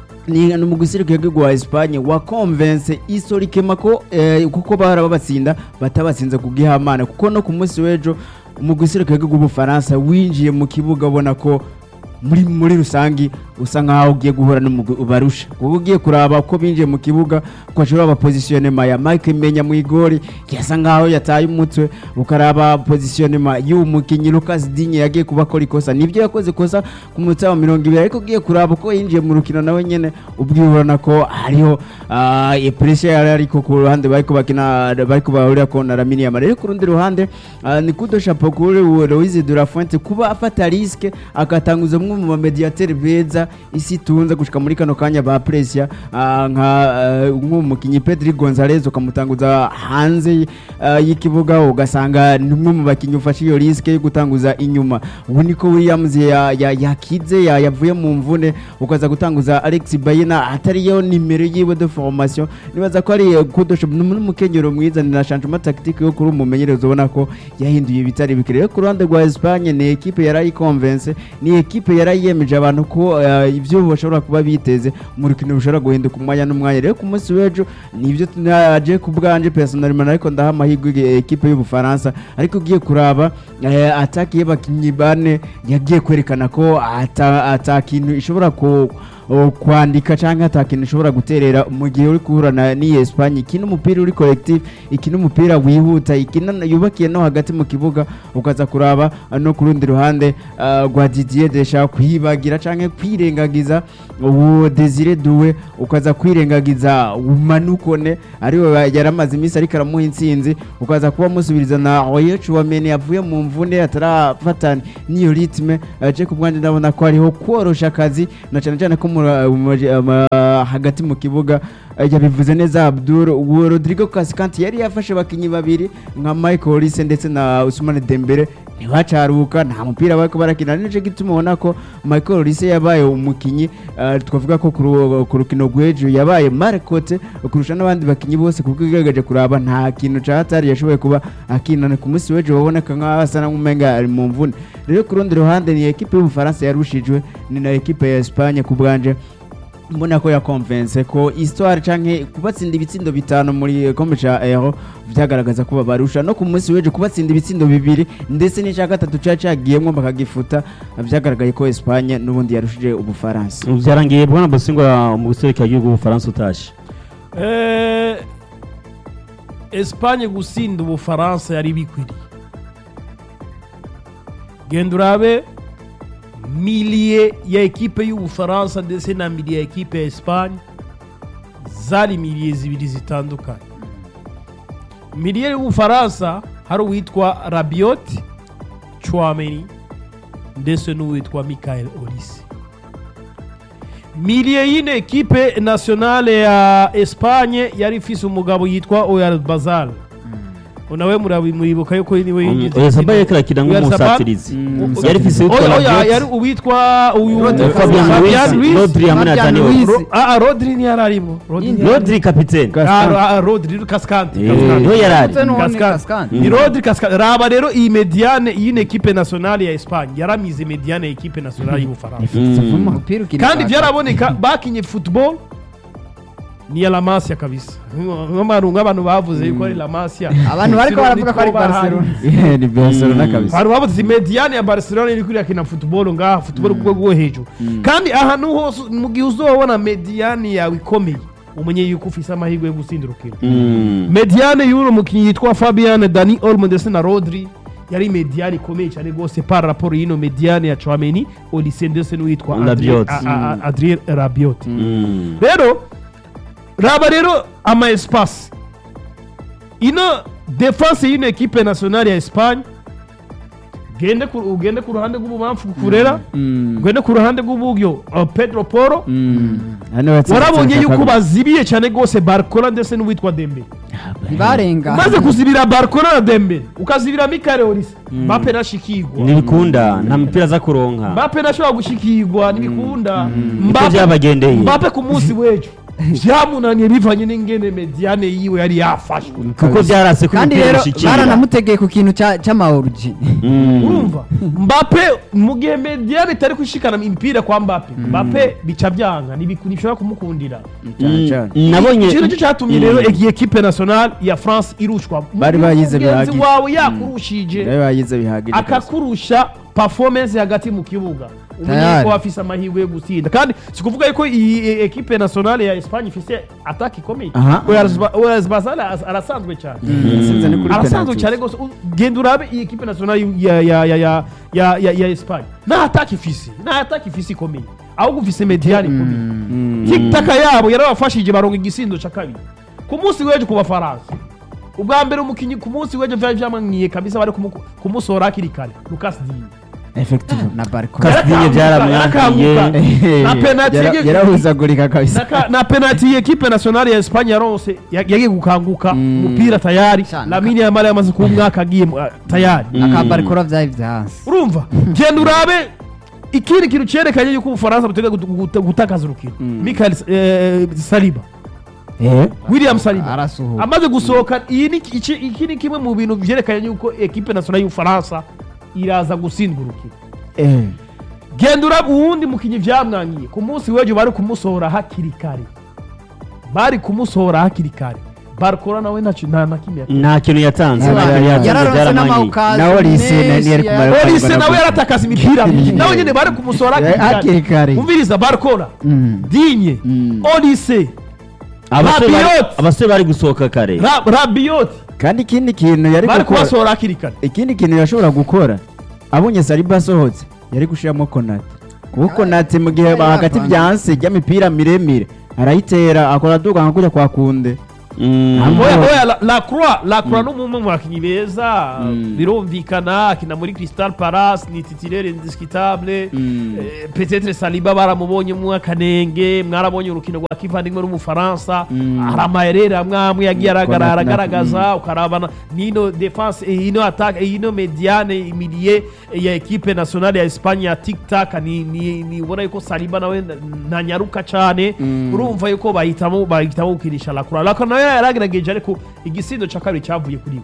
ni ni mu gisirikare w'igihugu wa Espagne wa convince historiquement ko eh, kuko bahora babatsinda batabatsinze ku gihamana kuko no ku munsi w'ejo mu gisirikare w'igihugu w'Ubufaransa winjiye mu kibuga ubona ko muri muri rusangi usa nkaho ugiye guhura n'umugwi ubarusha kuko ugiye kuraba uko binjiye mu kibuga ukashobora abapositionema ya Mike Menya mu igori yasa nkaho yataye umutwe ukaraba positionema y'uwo mukinyi Lucas Digne yagiye kuba akora ikosa nibyo yakoze ikosa ku munota wa mirongo ibiri ariko ugiye kuraba uko yinjiye mu rukino nawe nyene ubwibona ko hariho ah, pressure yari ariko ku ruhande bariko bakina bariko bahurira ko na Lamine Yamal ariko ku rundi ruhande ah, ni kudo chapeau kuri uwo Louise de la Fuente kuba afata riske agatanguza umwe mu bamediateri beza isi itunze gushika muri kano kanya ba Presia ah, nka ah, nk'umukinyi Pedri Gonzalez ukamutanguza hanze ah, y'ikibuga ugasanga ni umwe mu bakinyi ufashe iyo riske yo gutanguza inyuma ubu niko Williams ya- ya- yakize ya- yavuye mu mvune ukaza gutanguza Alex Bayena atariyo nimero yiwe de formation nibaza ko ari kudosha n'umukenyero mwiza ni na changement tactique yo kuri umumenyereza ubona ko yahinduye ibitari bikire Rero ku ruhande rwa Espagne ni equipe yarayi convince ni equipe yarayiyemeje abantu ko eh, ibyo bashobora kuba biteze mu rukino rushobora guhinduka umwanya n'umwanya rero ku munsi w'ejo nibyo naje ku bwanje personnellement ariko ndaha amahirwe eh, equipe y'Ubufaransa ariko ugiye kuraba eh, attaque y'abakinyi bane yagiye kwerekana ko ata ata kintu ishobora ku uh, kwandika cyangwa ata kintu ushobora guterera mu gihe uri guhura na n'iyi Espagne ikina umupira uri collective ikina umupira wihuta ikina yubakiye no hagati mu kibuga ukaza kuraba uh, no ku rundi ruhande uh, rwa Didier Deschamps kwibagira cyangwa kwirengagiza uwo Desire Doué ukaza kwirengagiza umanukone ariwe yaramaze iminsi ariko aramuha intsinzi ukaza kuba musubiriza na Oyo Chouameni yavuye mu mvune atarafata n'iyo ritme aje ku bwanjye ndabona ko hariho korosha akazi na cyane cyane ko mu- mu- mu- hagati mu kibuga eh, yabivuze neza Abdul uwo Rodrigo Cascante yari yafashe abakinnyi babiri nka Michael Olise ndetse na Ousmane Dembele ntibacaruka nta mupira bariko barakina ari nicyo gituma ubona ko Michael Olise yabaye umukinnyi eh, twavuga ko ku ru- ku rukino rw'ejo yabaye marikote kurusha n'abandi bakinnyi bose kuko igaragaje kuraba nta kintu ca hatari yashoboye kuba akinana ku munsi w'ejo baboneka nk'aho asa n'umenga ari mu mvune rero ku rundi ruhande ni ekipe y'ubufaransa yarushijwe ni na ekipe ya Espagne ku bwanje mbona ko yakonvense ko histoire canke kubatsinda ibitsindo bitanu muri kombe ca Euro vyagaragaza ko babarusha no ku munsi w'ejo kubatsinda ibitsindo bibiri ndetse n'icya gatatu ca cagiyemwo bakagifuta vyagaragaye ko Espagne n'ubundi yarushije ubufaransa byarangiye bwana Bosingwa mu guserukira igihugu Ubufaransa utashe Eh, Espagne gusinda ubufaransa yari bikwiriye genda urabe miliye ya ekipe y'ubufaransa ndetse na miliye ya ekipe ya Espagne zari miliye zibiri zitandukanye miliye y'ubufaransa hari uwitwa Rabiot Chouameni ndetse n'uwitwa Michael Olise miliye y'ino ekipe nationale ya Espagne yari ifise umugabo yitwa Oyarzabal nawe murabi- muribuka yuko niwe yinjiza Oyarzabal igitego. yariko arakina Oyarzabal- nk'umusatirizi Mm. yari ifise Oya, uwitwa oya, Rabiot yari uwitwa uyu Fabian Fabian Ruiz Ruiz. Rodri hamwe na Fabian Dani Ruiz. Olmo Ro- ah, ah, Rodri ntiyari arimo Rodri ntiyari arimo. Rodri kapitene Ah, ah, Rodri Cascante Eh, Cascante. niho yari ari Ndetse n'uwo ni Cascante. Cascante. ni Rodri Cascante raba rero iyi mediane y'ino ekipe nationale ya Espagne yaramize mediane ya ekipe nationale y'ubufaransa Mm. umupira ukina kandi kwa- byaraboneka bakinye football ni ya La Masia kabisa nk'abantu nk'abantu bavuze yuko ari La Masia abantu bariko baravuga ko ari Niko bahari. Barcelona ni Barcelona kabisa abantu bavuze mediane ya Barcelona iri kuriya football ngaha football ku rwego rwo hejuru kandi ahantu hose mu gihe uzobona mediane yawe ikomeye umenye yuko ufise amahirwe yo gutsinda urukino Mm. mediane y'uno mukinnyi yitwa Fabian Dani Olmo ndetse na Rodri yari mediane ikomeye cyane rwose par rapport y'ino mediane ya Chouameni Olise ndetse n'uwitwa Rabiot. Adrien- a- a- Adrien Rabiot Mm. rero raba rero ama espace ino defense y'ino ekipe nationale ya Espagne gende ku, ugende ku ruhande rw'ububamfu kurera ugende ku ruhande rw'uburyo uh, Pedro Poro hano batsinze warabonye Chelsea yuko kabiri. bazibiye cyane rwose Barcola ndetse n'uwitwa Dembele ntibarenga umaze kuzibira Barcola na Dembele ukazibira Michael Olise Mbappe nashikirwa ntibikunda nta mupira aza kuronka Mbappe nashobora gushikirwa ntibikunda niko Mbappe byabagendeye Mbappe ku munsi w'ejo byamunaniye bivanye n'ingene mediane yiwe yari yafashwe kuko byarase ko kandi umupira rero ushikira baranamutegeye ku kintu cya- cy'amaorigin Mm. urumva Mbappe mu gihe mediane itari gushikana imipira kwa Mbappe Mbappe bica byanga ntibiku- ntibishobora kumukundira cyane cyane Mm. nabonye icyo nicyo cyatumye rero iyi ekipe nationale ya France irushwa Bari bayize mugenzi bihagije. wawe yakurushije nawe bagize bihagije kabisa. akakurusha performance hagati mu kibuga umenye Tayari. ko afise amahirwe yo gutsinda kandi si kuvuga yuko iyi e- ekipe nationale ya Espagne ifise ataka ikomeye Aha. Oyarzabal arasanzwe cyane Yatsinze ni kuri arasanzwe penalty. cyane rwose U- genda urabe iyi ekipe nationale ya ya ya ya ya ya ya Espagne nta ataka ifise nta ataka ifise ikomeye ahubwo ifise mediane ikomeye Mm. tikitaka yabo yarabafashije baronga igisindo cya kabiri ku munsi w'ejo ku bafaransa ubwa mbere umukinnyi ku munsi w'ejo byari byamwaniye kabisa bari kumu- kumusohora hakiri kare Lucas Digne Effectivement. na bariko Kastinye byaramwangiye Na penalty Yara- yege- yarahuzagurika kabisa Naka- na penalty ekipe nationale ya Espagne yaronse ya- yagiye gukanguka umupira tayari Cyane. Lamine Yamal yamaze kuba umwaka agiye mu- ah, tayari akabarikora byari byansi urumva genda urabe ikindi kintu cyerekanye yuko ubufaransa butega gut- gut- gutakaza urukino Michael eh, Saliba Eh? William Saliba arasuhuka amaze gusohoka iyi ni iki iki ni kimwe mu bintu byerekanye yuko ekipe nationale y'ubufaransa iraza gutsindwa urukino Eh. genda uraba uwundi mukinnyi byamwangiye ku munsi w'ejo bari kumusohora hakiri kare bari kumusohora hakiri kare barcola nawe ntacyo nta na kimwe yakoze. nta kintu yatanze Yara- nta kintu yatanze yararonse byaramanyiye n'amawukazi Nawe Olise na- menshi ntiyari ya- kumara- polisi nawe yaratakaza imipira myinshi nawe nyine bari kumusora hakiri kare umviriza barcola Mm. dinye Mm. olise abasore bari- Rabiot. abasore bari gusohoka kare Ra- rabiyoti kandi ikindi kintu yari bari gukora kubasohora hakiri kare ikindi kintu yashobora gukora abonye saliba asohotse yari gushyiramo konate kuko konate mu gihe Yari hagati yapanze. byanse ry'imipira miremire arayitera akora aduka nka kujya kwa kunde Mm. Ambo- oya oya la- la croix la croix ni umwe mu bakinnyi beza Mm. birumvikana akina muri crystal palace ni titirere indiscutable Mm. Eh, peut-être saliba baramubonyemo akanenge mwarabonye urukino rwa kivandimwe n'umufaransa Mm. hari amayerere amwe amwe yagiye Konate aragaragara na- agaragaza ukarabana n'ino defense eh, ino attaque eh, ino mediane imilie ya equipe nationale ya Espagne ya tic-tac ni ni ni ubona yuko saliba nawe na- ntanyaruka cyane Mm. urumva yuko bahitamo bahitamo gukinisha la croix la croix nawe yaragerageje ariko igisindo cya kabiri cyavuye kuri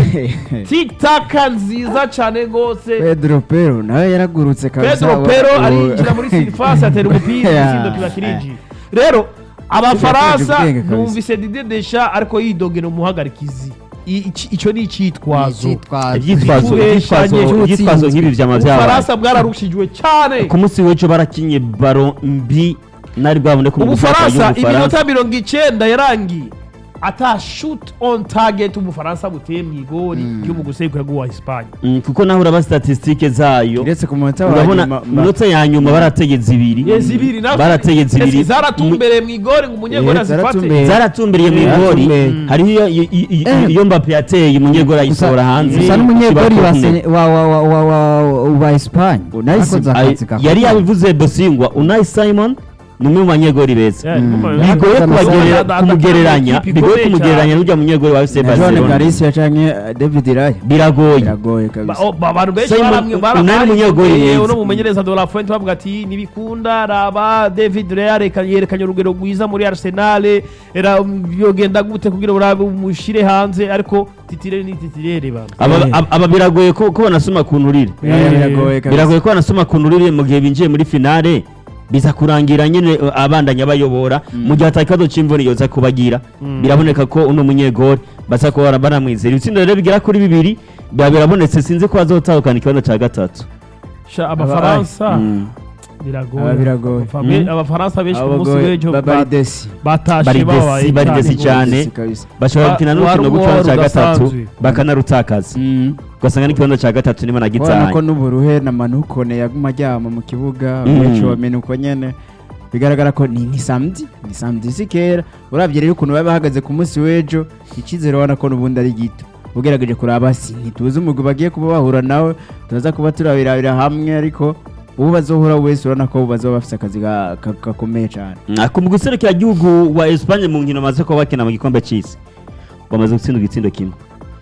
we tic-tac nziza cyane rwose pedro pero nawe yaragurutse kabisa Pedro wa- Pero wa- arinjira muri surface atera umupira Yeah. igisindo kiba kirinjiye rero abafaransa ubwenge kabisa. numvise Didier Deschamps ariko yidogera umuhagarikizi I- iki- icyo ni icyitwazo Icyitwazo. ibyitwazo Kubeshanye. ibyitwazo ibyitwazo nk'ibi byama byabaye ubufaransa bwararushijwe cyane ku munsi w'ejo barakinye baro mbi nari bwabone ko mu ubufaransa gushaka iminota mirongo icyenda yarangiye ata shoot on target ubufaransa buteye mu igori ryo mu gusekura bw'uwa Espagne Mm, kuko naho uraba statisitike zayo uretse ku munota wa urabona nyuma minota ya nyuma barategetse ibiri Yes, ibiri nazo barategetse Ese ibiri zaratumbereye mu igori ngo umunyegori Eh, azifate zaratumbereye. zaratumbiriye mu Eh, igori zaratumbeye. hariho iyo- iyo- iyo- Eh. iyo mbappe yateye umunyegori ayisohora hanze gusa n'umunyegori kiba wa kone. Sene- wa wa wa wa wa wa Espagne Unai Akoze Simon. akazi Ay- gakomeye. yari yabivuze bosingwa unayi simon ni umwe mu banyegori beza Yeah, Mm. kumva- bigoye Yakoze kubagerera- amasaha- kumugereranya Ikipe bigoye ikomeye kumugereranya cyane. n'ujya munyegori wa fc na john barcelona garcia canke eh, david raya biragoye biragoye Ba- kabisa oh, ba- abantu benshi Simon, baramwe unari umunyegori mwiza. uno mumenyereza de la fuente bavuga ati nibikunda raba david rea reka- yerekanye urugero rwiza muri arsenal era yogenda gute kugira urabe umushire hanze ariko titirere ni titirere bana Aba- Eh. aba aba biragoye ko ko banasoma ku nturire Raya biragoye kabisa biragoye ko banasoma ku nturire mu gihe binjiye muri finale biza kurangira nyine uh, abandanya bayobora mu gihe atakazo c'imvura yoza kubagira Mm. biraboneka ko uno munyegori baza kuba baramwizera ibitsindo rero bigera kuri bibiri biba birabonetse sinzi ko bazotahukana ikibazo ca gatatu Sha, abafaransa Mm. biragoye Aba biragoye. Abafa- be- Mm. abafaransa benshi ku munsi Abagoye, w'ejo ba- ba- baridesi batashe Bari babaye desi- bari cyane desi rwose. cyane. Baridesi kabisa bashobora Wa- gukina wari n'urukino rw'ikibazo ca umuhoro gatatu udasanzwe. bakanarutakaza ugasanga n'ikibazo ca gatatu nibo ubona nagitaye ko n'uburuhe na manukone yaguma aryama mu kibuga Mm. benshi bamenya uko nyene bigaragara ko ni ni samedi ni samedi si kera urabye rero ukuntu baba bahagaze ku munsi w'ejo icyizere ubona ko n'ubundi ari gito ugerageje kuraba si ntituzi umugwi bagiye kuba bahura nawe turaza kuba turabirabira hamwe ariko uwo bazohura wese urabona ko bazoba bafite akazi ga- ka- gakomeye cyane ku guserukira igihugu wa Espagne mu nkino bamaze kuba bakina mu gikombe c'isi bamaze gutsinda igitsindo kimwe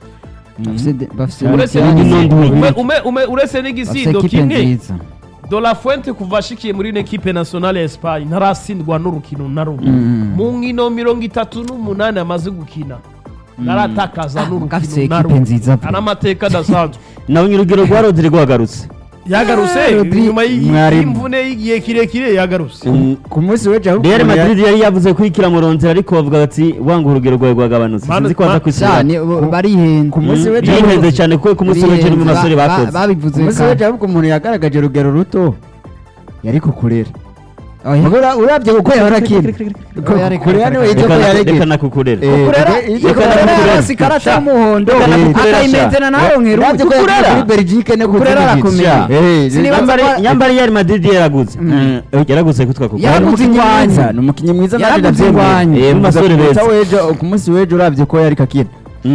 Bafise de- bafise uretse Uretse n'igisindo- n'igisindo- ume- ume- ume- uretse bafise n'igisindo ekipe kimwe nziza de la fuente kuva ashikiye muri ino ekipe nationale ya espagne ntaratsindwa n'urukino na rumwe Mm. mu nkino mirongo itatu n'umunani amaze gukina ntaratakaza gafise n'urukino na ekipe rumwe nziza pe. ari amateka adasanzwe nawe urugero rwa Rodrigo wagarutse yagarutse Rodri- nyuma y'i- mwarimu. y'imvune y'igihe kirekire yagarutse ku munsi w'ejo ahubwo Real umuntu ya- Madrid yari yavuze ko ikira murondera ariko bavuga bati wanga urugero rwawe rwagabanutse Manu- sinzi ko baza Ma- kwisubira cyane bo- barihenze ku munsi w'ejo yihenze cyane kuko ku munsi w'ejo ni mu basore Ba- ba- bakoze babivuze ku munsi kare. w'ejo ahubwo umuntu yagaragaje urugero ruto yari kukurera Oya. Ura- urabye kuko yarakina Oya, reka, kurera reka, niwe reka. yitwa ko Reka- yaregera reka nakukurera Eh, Kukurera reka- iyo reka kukurera nakukurera. yarasi karata y'umuhondo Reka nakukurera, akayimentena nawe nkeru urabye ko yagiye kuri Belgique no Kukurera kuvuga arakomeye. Eh, Sinibaza Nyambari- ko- nyambari Real Madrid yaraguze Mm. yaraguze kutwa kuko Yaraguze umukinnyi ingwanye. mwiza ni umukinnyi mwiza Yaraguze nanjye ndabyemera. ingwanye. Eh, mu basore Gusa beza. ku munsi w'ejo- ku munsi w'ejo urabye ko yari kakina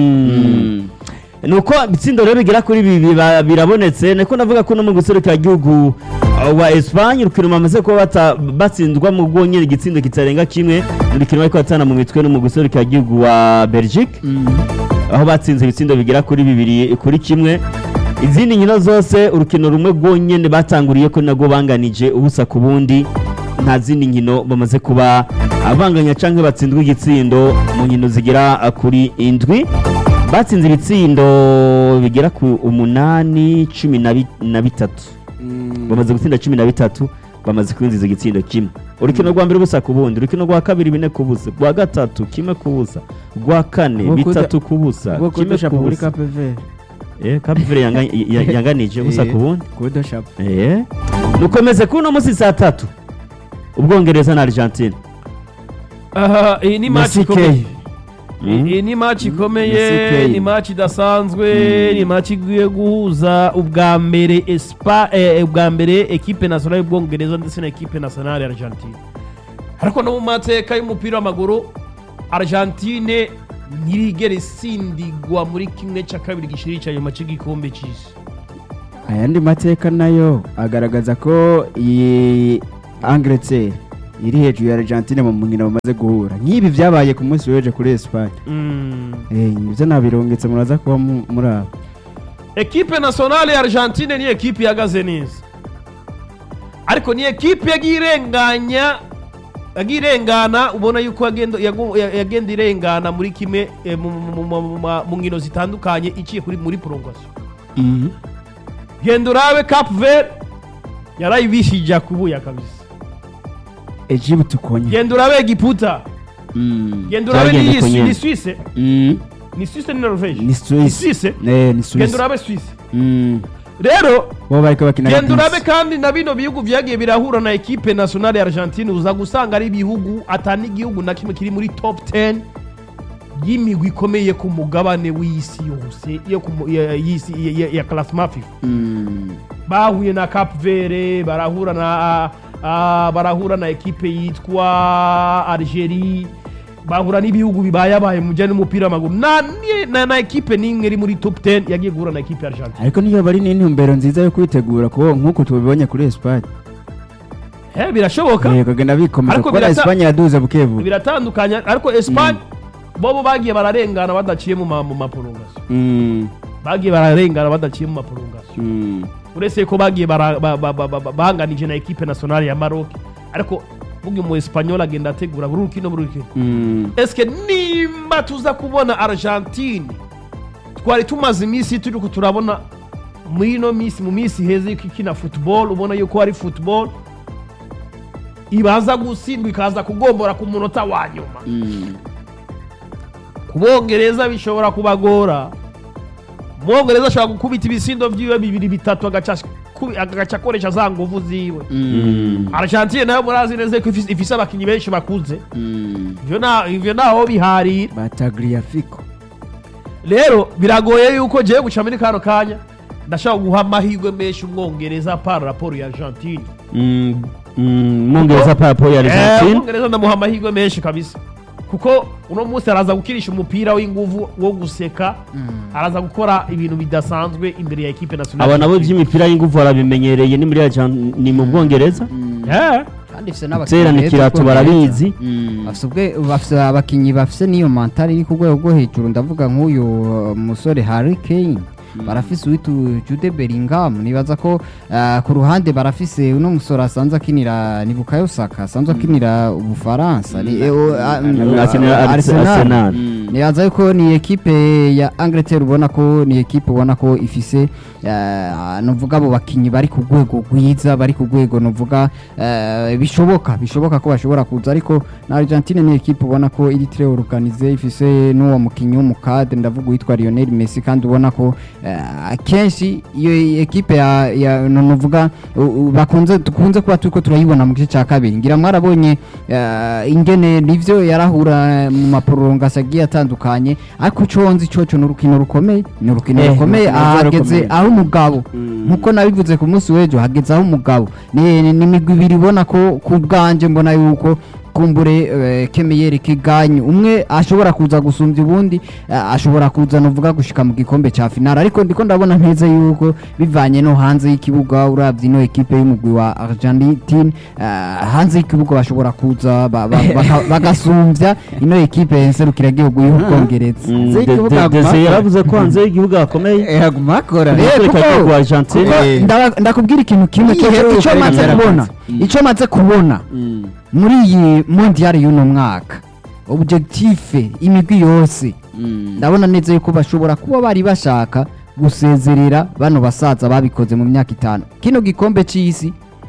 Mm. ni uko ibitsindo rero bigera kuri bibi ba- birabonetse niko navuga ko no mu guserukira igihugu uh, wa Espagne urukino bamaze kuba bata- batsindwa mu bwonyine igitsindo kitarenga kimwe mu rukino bariko batana mu mitwe no mu guserukira igihugu wa Belgique aho batsinze ibitsindo bigera kuri bibiri kuri kimwe izindi nkino zose urukino rumwe rwonyine batanguriye ko nabwo banganije ubusa ku bundi nta zindi nkino bamaze kuba abanganya cyangwa batsindwa igitsindo mu nkino zigera uh, kuri indwi batsinze ibitsindo bigera ku umunani cumi na bi- na bitatu bamaze gutsinda cumi na bitatu bamaze kwinjiza igitsindo kimwe urukino rwa mbere busa ku bundi urukino rwa kabiri bine ku busa rwa gatatu kimwe ku busa rwa kane Bwo kuda- bitatu ku busa bwo kimwe kudusha ku muri busa KPV eh kapivere yanga- ya- yanganije busa ku bundi kudusha eh mukomeze kuno munsi saa tatu ubwongereza na argentine aha iyi ni match CK. ikomeye Mm. iyi ni match na ikomeye CK. ni match idasanzwe ni match igiye guhuza ubwa mbere espa eh, ubwa mbere ekipe nationale y'ubwongereza ndetse na ekipe nationale ya argentine ariko no mu mateka y'umupira w'amaguru argentine ntirigera isindigwa muri kimwe cya kabiri gishiri cya nyuma cy'igikombe cy'isi ayandi mateka nayo agaragaza ko iyi Angleterre iri hejuru ya Argentine mu nkino bamaze guhura nk'ibi byabaye ku munsi w'ejo kuri Espagne Mm. eh ibyo nabirongetse muraza kuba mu- muri abo ekipe nationale ya argentine ni ekipe ihagaze neza ariko ni ekipe yagiye irenganya yagiye irengana ubona yuko yagenda yagu- ya- yagenda irengana muri kimwe eh, mu- mu- mu- mu- mu- mu nkino zitandukanye iciye kuri muri prolongation genda urabe cap vert yarayibishije kubuya kabisa Egypt ukonya genda urabe egiputa Mm. genda urabe Byagenda ni uko nyene. ni suisse Mm. ni suisse ni norvege ni Swiss Suisse eh ni genda Swiss urabe suisse Mm. rero bo bariko bakina genda na urabe Greece. kandi na bino bihugu byagiye birahura na ekipe nationale ya argentine uza gusanga ari ibihugu atani igihugu na kimwe kiri muri top 10 y'imigwi ikomeye ku mugabane w'isi yose yo ku mu- ya- y'isi ya- ya- ya classement fifa Mm. bahuye na cap vere barahura na ah, barahura na ekipe yitwa algerie bahura n'ibihugu bibayabaye mu bijyanye n'umupira w'amaguru na, ni- na, na ekipe n'imwe iri muri top 10 yagiye guhura na ekipe ya argentine ariko niyo bari n'intumbero nziza yo kwitegura kuko nk'uko tubibonye kuri Espagne Eh, birashoboka eh kagenda bikomeza Ariko kuko birata- Espagne yaduze bukebu biratandukanye ariko Espagne bobo bagiye bararengana badaciye mu ma- mu maprolongation Mm. bagiye bararengana badaciye mu maprolongation Mm. uretse ko bagiye bara- ba- ba- ba- ba- banganije na ekipe nationale ya Maroc ariko bugi mu Espanyol agenda ategura buri rukino buri rukino Mm. eske nimba tuza kubona Argentine twari tumaze iminsi turi ko turabona muri ino minsi mu minsi heza yuko ikina football ubona yuko ari football ibaza gutsindwa ikaza kugombora ku munota wa nyuma Mm. ku bongereza bishobora kubagora umwongereza ashobora gukubita ibisindo byiwe bibiri bitatu agaca kubi- agaca akoresha za nguvu ziwe Mm. argentine nayo murazi neza ko ifise- ifise abakinnyi benshi bakuze Mm. ivyo na- ivyo naho biharira Batagliafico rero biragoye yuko jewe guca muri kano kanya ndashaka guha amahirwe menshi umwongereza par raporo ya argentine Mm, mm, mwongereza parapo ya Eh, argentine umwongereza ndamuha amahirwe menshi kabisa kuko uno munsi araza gukirisha umupira w'inguvu wo guseka araza gukora ibintu bidasanzwe imbere ya ekipe nationale aba nabo by'imipira y'ingufu barabimenyereye ni muri Argent- ni mu bwongereza Eh, kandi ifite n'abakinnyi terana beza ikirato b'Ubwongereza. barabizi Mm. bafite ubwe- bafite abakinnyi bafite n'iyo mantari iri ku rwego rwo hejuru ndavuga nk'uyu uh, musore Harry Kane barafise uwitu Jude Bellingham nibaza ko uh, ku ruhande barafise uno musore asanzwe akinira ni Bukayo Saka asanzwe akinira Ubufaransa ni eh, uh, uh, akinira uh, Arsenal. Arsenal Mm. nibaza yuko ni ekipe ya Angleterre ubona ko ni ekipe ubona ko ifise uh, nuvuga abo bakinyi bari ku rwego rwiza bari ku rwego nuvuga uh, bishoboka bishoboka ko bashobora kuza ariko na Argentine ni ekipe ubona ko iri très organisée ifise n'uwo mukinyi w'umukadre ndavuga witwa Lionel Messi kandi ubona ko uh, kenshi iyo ekipe ya, ya nu- nuvuga u- u- bakunze dukunze kuba turiko turayibona mu gice cya kabiri ngira mwarabonye uh, ingene nivyo yarahura mu maprolongation agiye atandukanye ariko ico nzi coco ni urukino rukomeye ni urukino Eh, rukomeye urukino ruba ahageze rukomeye. aho umugabo Mm. nkuko nabivuze ku munsi w'ejo hageze aho umugabo ni ni- ni imigwi ibiri ibona ko ku bwanje mbona yuko kumbure eh, kemeyeri kiganye umwe ashobora kuza gusumbya ubundi eh, ashobora kuza nuvuga gushika mu gikombe ca finale ariko ndiko ndabona neza yuko bivanye no hanze y'ikibuga uravye ino ekipe y'umugwi wa Argentine eh, hanze y'ikibuga bashobora kuza ba- ba- baka- bagasumbya ino ekipe nserukiragihugu y'ubwongereza Mm, Hanze de- y'ikibuga de- haguma Dese hakora. yaravuze ko hanze y'igihugu hakomeye haguma hakora Eh, Reka kuko- ko ku Argentine kuko Eh. ndaba- ndakubwira ikintu kimwe Iyihe cyo- ruka ico maze rigaragaza. kubona Mm. ico maze kubona Mm. muri iyi mondial y'uno mwaka objective imigwi yose Mm. ndabona neza yuko bashobora kuba bari bashaka gusezerera bano basaza babikoze mu myaka itanu kino gikombe c'isi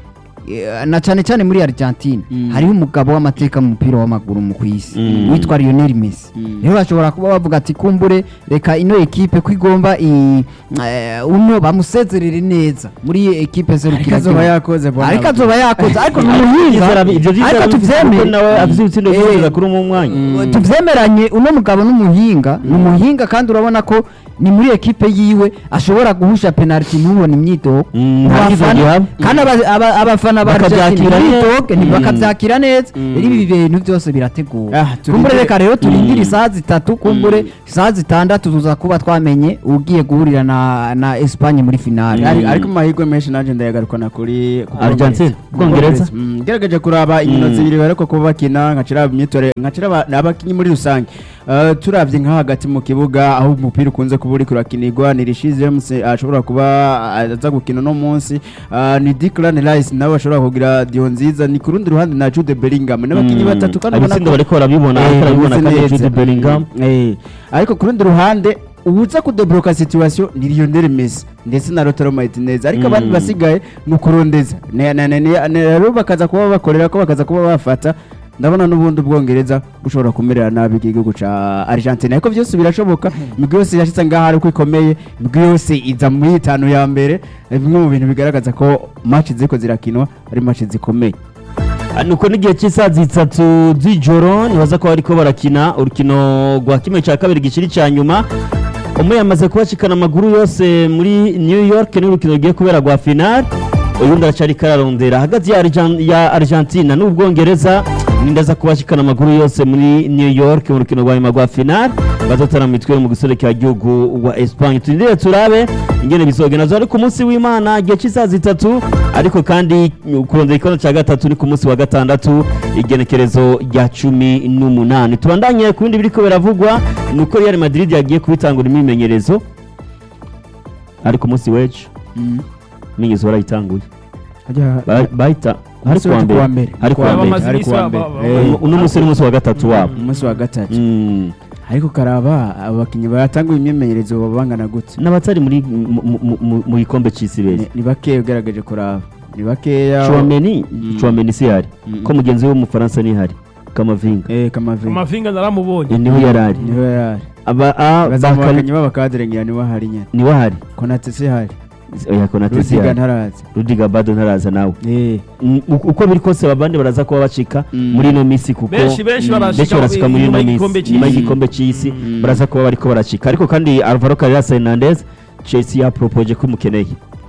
eh, na cyane cyane muri Argentine hariho umugabo w'amateka mu mupira w'amaguru mu kwisi Mm. witwa Lionel Messi Mm. rero bashobora kuba bavuga ati kumbure reka ino ekipe ko igomba i- eh, uno bamusezerere neza muri ekipe ariko serukira azoba yakoze bona ariko azoba yakoze ariko ni Ibyo umuhinga vyizera- ivyo vyizera ariko bifise kuko tuvyemere nawe afise ibitsindo Eh, vyinshi kuri mu mwanya Mm. tuvyemeranye uno mugabo n'umuhinga ni umuhinga kandi urabona ko ni muri ekipe yiwe ashobora guhusha penalty ntubone imyidogo Mm, Mu nta bafana- myidogo ihaba. kandi aba- aba- abafana ba Bakavyakira Argentine neza. imyidogo Mm. bakavyakira neza Mm. rero ibi bintu byose birateguwe Ah, turindire- kumbure reka rero turindire Mm. isaha zitatu kumbure isaha zitandatu tuza kuba twamenye ugiye guhurira na na Espagne muri finale Ari- ariko mu mahirwe menshi nanjye ndayagarukana kuri ku Argentine, Bwongereza. Bwongereza. Mm, ngerageje kuraba inkino Mm. zibiri bariko kuba bakina nkacira imyitore nkacira aba- abakinyi muri rusange Uh, turavye nka hagati mu kibuga aho umupira ukunze kuba uriko urakinirwa ni Rishi James ashobora kuba aza gukina no munsi uh, ni Declan Rice nawe ashobora kugira dio nziza ni ku rundi ruhande na Jude Bellingham n'abakinyi Mm. batatu kandi ubona abitsindo ko- bariko barabibona Eh, ariko arabibona bimeze kandi neza. Jude Bellingham Mm, eh. ariko ku rundi ruhande uza kudebloka situation ni Lionel Messi ndetse na Lautaro Martinez ariko abandi Mm. basigaye ni ukurondeza Ne- ne- ne- ne- ne- rero bakaza kuba bakorera ko bakaza kuba bafata ndabona n'ubundi ubwongereza bushobora kumerera nabi igihugu ca Argentine ariko byose birashoboka imigwi yose yashitse ngaha ariko ikomeye imigwi yose iza muri itanu ya mbere Eh, bimwe mu bintu bigaragaza ko match ziriko zirakinwa ari match zikomeye Ah, nuko n'igihe cy'isaha zitatu z'ijoro nibaza ko bariko barakina urukino rwa kimwe cya kabiri gikiri cya nyuma umwe yamaze kubacikana amaguru yose muri new york n'urukino rugiye kubera rwa final uyundi aracari kararondera hagati ya, Argen- ya argentina n'ubwongereza nindaza kubacikana amaguru yose muri new york mu rukino rwa nyuma rwa final bazotara mu mitwe mu guserekera gihugu wa espagne turindire turabe ingene bizogenda zo ari ku munsi w'imana igihe cy'isaha zitatu ariko kandi kurondera ikibazo cya gatatu ni ku munsi wa gatandatu igenekerezo rya cumi n'umunani tubandanye ku bindi biriko biravugwa ni uko real madrid yagiye kubitangura imyimenyerezo ari ku munsi w'ejo imyimenyerezo barayitanguye Harya- Ba- bahita hari Umunsi kuwa w'ejo kuwa mbere mbere. hari kuwa Kuwa mbere bamaze ari iminsi kuwa ba- mbere. ba- Eh. ba- uno munsi ni umunsi wa gatatu wabo umunsi wa gatatu Mm. ariko karaba abakinnyi batanguye imyimenyerezo baba bangana gute n'abatari muri mu- mu- mu- mu gikombe cy'isi beza Ni- ni bakeya ugaragaje kuraba ni bakeya Chouameni Mm. Chouameni si hari Mm. ko mugenzi we w'umufaransa ni hari Kamavinga eh kamavinga amafinga naramubonye Eh, niho yari ari niwe yari aba a bazamu Bakari- bakinnyi b'abakadere ngira niwe hari nyine niwe hari konate si hari oya Konate si rudiga hari ntaraza Rudiga bado ntaraza nawe eh Mm, uko uko biri kose abandi baraza kuba bacika Mm. muri ino minsi kuko benshi benshi Mm, barashika benshi barashika muri inyuma ino y'igikombe minsi nyuma cy'isi. y'igikombe cy'isi Mm. baraza kuba bariko baracika ariko kandi Alvaro Carreras Hernandez Chelsea yapropoje ko imukeneye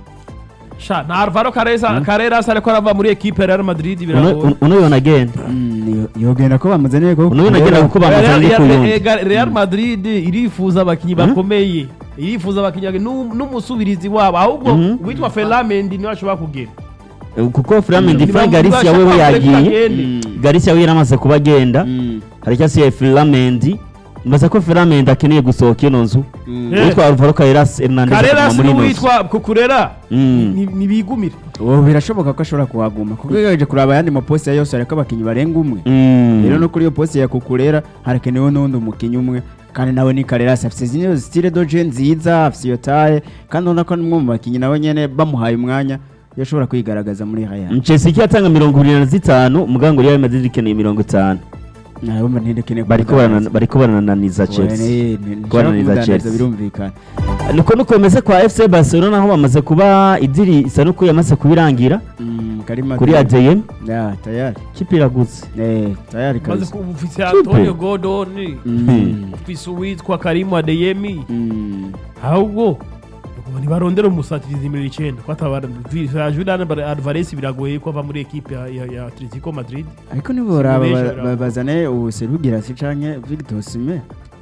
sha na Alvaro Carreras Carreras ariko arava muri equipe ya Real Madrid Uno- biragoye uno yona agenda mm, yo- yogenda ko bamuzaniye ko uno yona agenda kuko Real- bamuzanye Real- ku yundi Real- Real Madrid irifuza abakinnyi bakomeye irifuza abakinnyi n'u- n'umusubirizi wabo ahubwo Mhm. witwa Ferlamendi niwe ashobora kugera Eh, kuko Flamand Ni Frank ba- Garcia bashaka wewe kureka yagiye agende. Mm. Garcia we yaramaze kuba agenda Mm. hari cyasiye Flamand mbaza ko Flamand akeneye gusohoka ino nzu Mm. Eh. witwa Alvaro Carreras Hernandez Carreras akaguma muri ino nzu n'uwitwa Kukurera Mm. ni- nibigumire ubu birashoboka ko ashobora kuhaguma kuko ugerageje kuraba ayandi maposita yose ariko abakinnyi barenga umwe Mm. rero no kuri iyo poste ya kukurera harakenewe n'undi umukinnyi umwe kandi nawe ni Carreras afite zino style doje nziza afite iyo taye kandi ubona ko n'umwe mu bakinnyi nawe nyene bamuhaye umwanya yashobora kwigaragaza muri Real Chelsea icyatanga mirongo irindwi na zitanu mugango Real Madrid ikeneye mirongo itanu nabwo ntidekeneye bariko barana- bariko barananiza Chelsea Kubananiza Chelsea. birumvikana niko nuko bimeze kwa FC Barcelona aho bamaze kuba idiri isa nuko yamaze kubirangira Mm, Karima kuri ADM ya tayari kipe iragutse eh tayari maze kabisa kuba ufise Antonio Gordon Mm. ufise uwitwa Karimu Adeyemi Mm. ahubwo ubu ntibarondera umusatirizi mirongo icyenda ko atabara Julian Alvarez biragoye ko ava muri equipe ya, ya, ya Atletico Madrid ariko niboraba benshi ba- baraba. ba- bazane ubuserugira si canke Victor Osimhen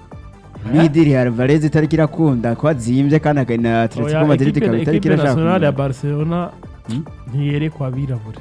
Midiri Alvarez itariki irakunda ko azimbye kandi akana Atletico Oya, Madrid equipe- ikaba itariki equipe nationale ya irashaka Barcelona Hmm? ntiyerekwa abirabura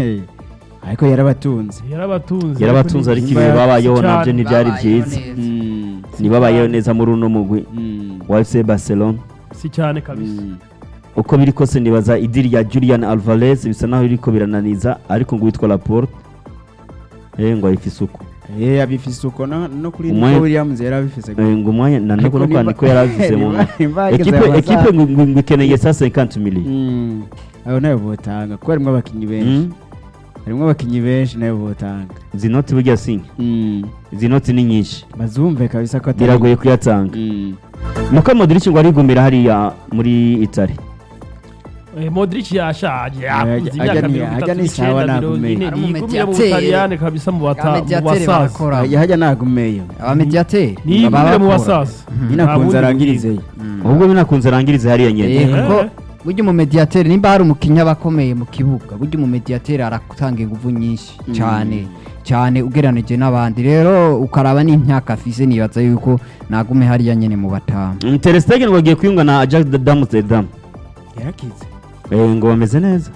ariko yarabatunze yarabatunze yarabatunze ariko Nimba ibihe babayeho cyane. nabyo ntibyari byiza Mm. ntibabayeho neza muri uno mugwi Mm. wa FC Barcelona si cyane kabisa Mm. uko biri kose nibaza idiri ya Julian Alvarez bisa naho iriko birananiza ariko ngo witwa Laporte eh ngo ayifise uko Eh abifise uko no no kuri Umwanya- Nico Williams yari abifise Eh, ngo umwanya na Ariko no nimba- kwandiko yari avuze mu nimba- nimba hageze ekipe aya ekipe masaha- ngo ngo- ngo ikeneye sa 50 million Mm. abo nayo botanga kuko harimo abakinnyi benshi Mm. harimo abakinnyi benshi nayo botanga izi noti burya singa Mm. izi noti ni nyinshi bazumve kabisa ko atari biragoye kuyatanga Mm. Luka Modric ngo arigumira hariya muri Italy Eh, Modric yashaje yakuze ajya- imyaka ajya ni- mirongo ajya itatu ni sawa n'icyenda mirongo nagumeye. ine Ari niyigumire mu umumediateri. butaliyani kabisa mu bata- mu abamediateri basaza barakora Ajya hajya nagumeyo abamediateri niyigumire mu basaza nyine Nta akunze bundi arangirizeyo ahubwo binakunze arangirize hariya nyene Eh, Eh. kuko burya umumediateri nimba hari umukinnyi aba akomeye mu kibuga burya umumediateri aratanga ingufu nyinshi cyane cyane ugereranije n'abandi rero ukaraba n'imyaka afise nibaza yuko nagume hariya nyene mu batanu Mm, Ter Stegen ngo agiye kwiyunga na Ajax Amsterdam yarakize Eh, ngo bameze neza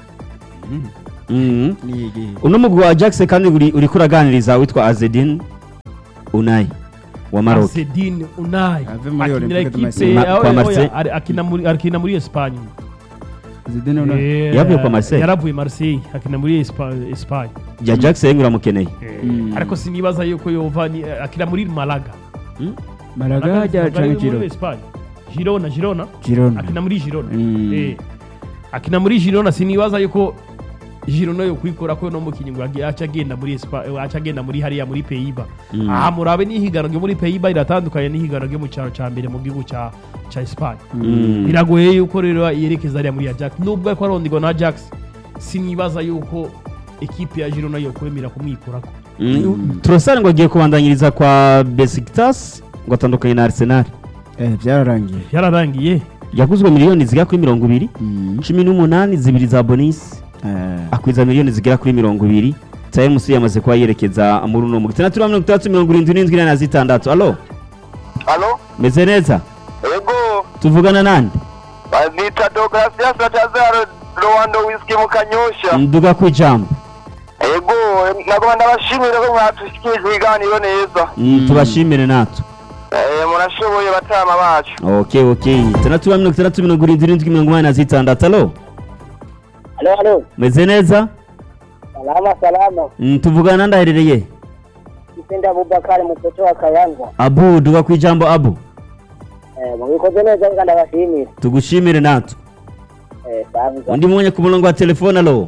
Mhm. niyigiye uno mugwi wa Ajax kandi uri uriko uraganiriza witwa Azedin Unai wa Maroc Sedine Unai Ave muri akinira Olympique de ekipe Marseille. aho- Kwa aho- Marseille. ari- akina muri akina muri Espagne Zidane una Eh, Yavuye kwa Marseille? yaravuye Marseille akina muri Espa- Espagne ya Ajax yengu uramukeneye Mm. ariko sinibaza yuko yova ni- akina muri Malaga Malaga hajya Malaga canke ni muri Giro Espagne Girona Girona Girona akina muri Girona Mm. Eh. akina muri Girona sinibaza yuko Girona yo kwikora ko no mukinyi ngo agi- aca agenda muri Espa- eh, aca agenda muri hariya muri Pays-Bas Mm. aha murabe n'ihiganwa ryo muri Pays-Bas iratandukanye n'ihiganwa ryo mu cyaro cya mbere mu gihugu cya cya Espagne Mm. biragoye yuko rero yerekeza hariya muri Ajax nubwo ariko arondirwa na Ajax sinibaza yuko ekipe ya Girona yo kwemera kumwikurako Mm. Trossard ngo agiye kubandanyiriza kwa Besiktas ngo atandukanye na Arsenal eh byararangiye yararangiye yaguzwe miliyoni zigera kuri mirongo ibiri Mm. cumi n'umunani zibiri za bonisi Eh, akwiza miliyoni zigera kuri mirongo ibiri tayimusi yamaze kuba yerekeza muri uno mugwi itandatu na mirongo itandatu mirongo irindwi n'indwi na zitandatu alo Halo? meze neza Ego, tuvugana nande nita Deogratias Batazaro Rwanda Whisky mu Kanyosha. nduga ku ijambo Ego, nagoma ndabashimira ko mwatushikije ibiganiro neza. Mm, tubashimire natwe Eh, murashoboye batama bacu. ok ok itandatu na mirongo itandatu mirongo irindwi n'indwi mirongo inani na zitandatu alo Halo, halo. meze neza Salama, salama. Mm, tuvugana nande aherereye Kipenda Abubakari mtoto wa Kayangwa. abu nduga ku ijambo abu Eh, mubikoze neza nga ndabashimira. tugushimire natwe Eh, sawa. undi mwanya ku murongo wa telefone alo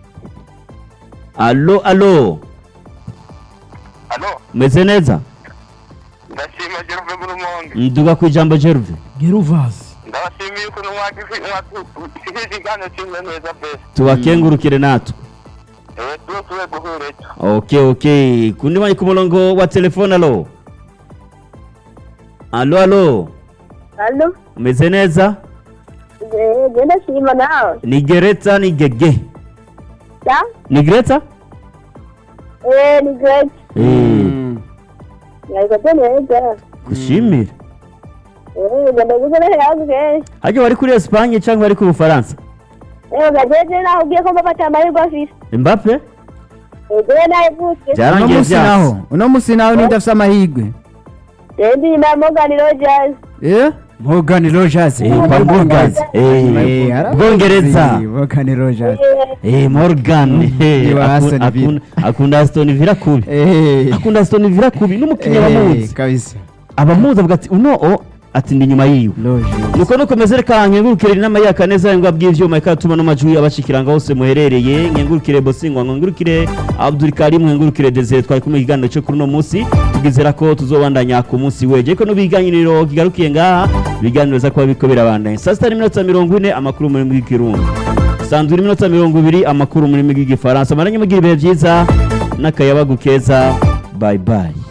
alo alo Halo, meze neza ndashima Jeruve Gurumonge. nduga ku ijambo jeruve Geruvasi Ndabashimiye ukuntu mwatushikije ibiganiro kimwe neza pe. tubakengurukire natwe Eh, tuwe tuwe guhureta. ok ok kundi mwanya ku murongo wa telefone alo alo alo Halo. umeze neza Eh, genda shima nawe. ni gereta ni gege Ya? ni gereta Eh, ni great. Eh, Nabikoze neza. gushimire Eh, genda guze neza yaguze. hajya wari kuri esipanye cyangwa wari ku bufaransa Eh, gajeje naho ugiye ko mbafata amahirwe afise. mbappe Eh, genda nawe gutse. uno byarangiye munsi byase naho uno munsi naho ninde afise amahirwe Eh, ndi na Morgan Rogers. eh Morgan Rogers Eh, kwa Morgan. Eh, arabizi. Bwongereza. Morgan Rogers Eh, Eh, Morgan Eh, Ni wa akun- Aston Villa. akun- akunda Aston Villa kubi eh akunda Aston Villa kubi n'umukinnyi eh, abamuzi kabisa abamuzi avuga ati uno o ati ndi nyuma yiwe Rogers nuko nukomeze reka nkengurukire inama yaka neza ngo bw'ivyuma ikatuma no majwi abashikiranga hose muherereye nkengurukire Bosingwa nkengurukire Abdul Karim nkengurukire Desire twari kumwe ikiganiro cyo kuri uno munsi tugizera ko tuzobandanya ku munsi weje ko nubiganiriro kigarukiye ngaha ibiganiro za kuba biko birabandanya saa sita n'iminota mirongo ine amakuru muri bw'ikirundi sanzura iminota mirongo ibiri amakuru muri bw'igifaransa maranye mugira ibihe byiza n'akayabagu keza bye bye